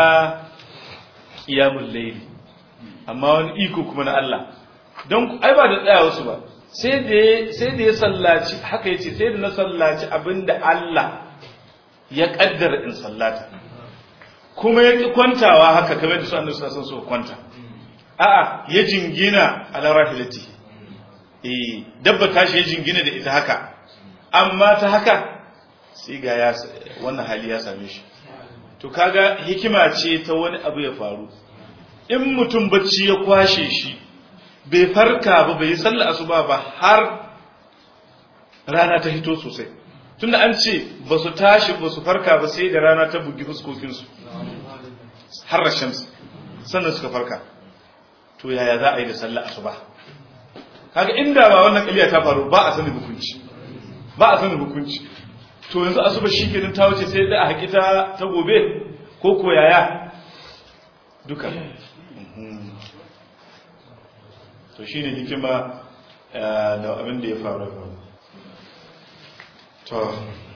qiyamul layl amma wani iko kuma na Allah don ai ba da tsaya wasu ba sai da ya sallaci haka ya ce sai da na sallaci abinda Allah ya kaddara in sallata kuma ya ƙi kwantawa haka kamar da su annabi sallallahu alaihi kwanta a'a ya jingina ala rahilati eh dabba tashi ya jingina da ita haka amma ta haka sai ga ya wannan hali ya same shi to kaga hikima ce ta wani abu ya faru in mutum bacci ya kwashe shi bai farka ba bai yi sallah asuba ba har rana ta hito sosai tunda an ce ba su tashi ba su farka ba sai da rana ta bugi fuskokinsu har shams sannan suka farka to yaya za a yi da sallah asuba kaga inda ba wannan kaliya ta faru ba a sanin hukunci ba a sanin hukunci to yanzu asuba shikenan ta wuce sai da a hakita ta gobe ko ko yaya duka to shi ne hikima da abin da ya faru to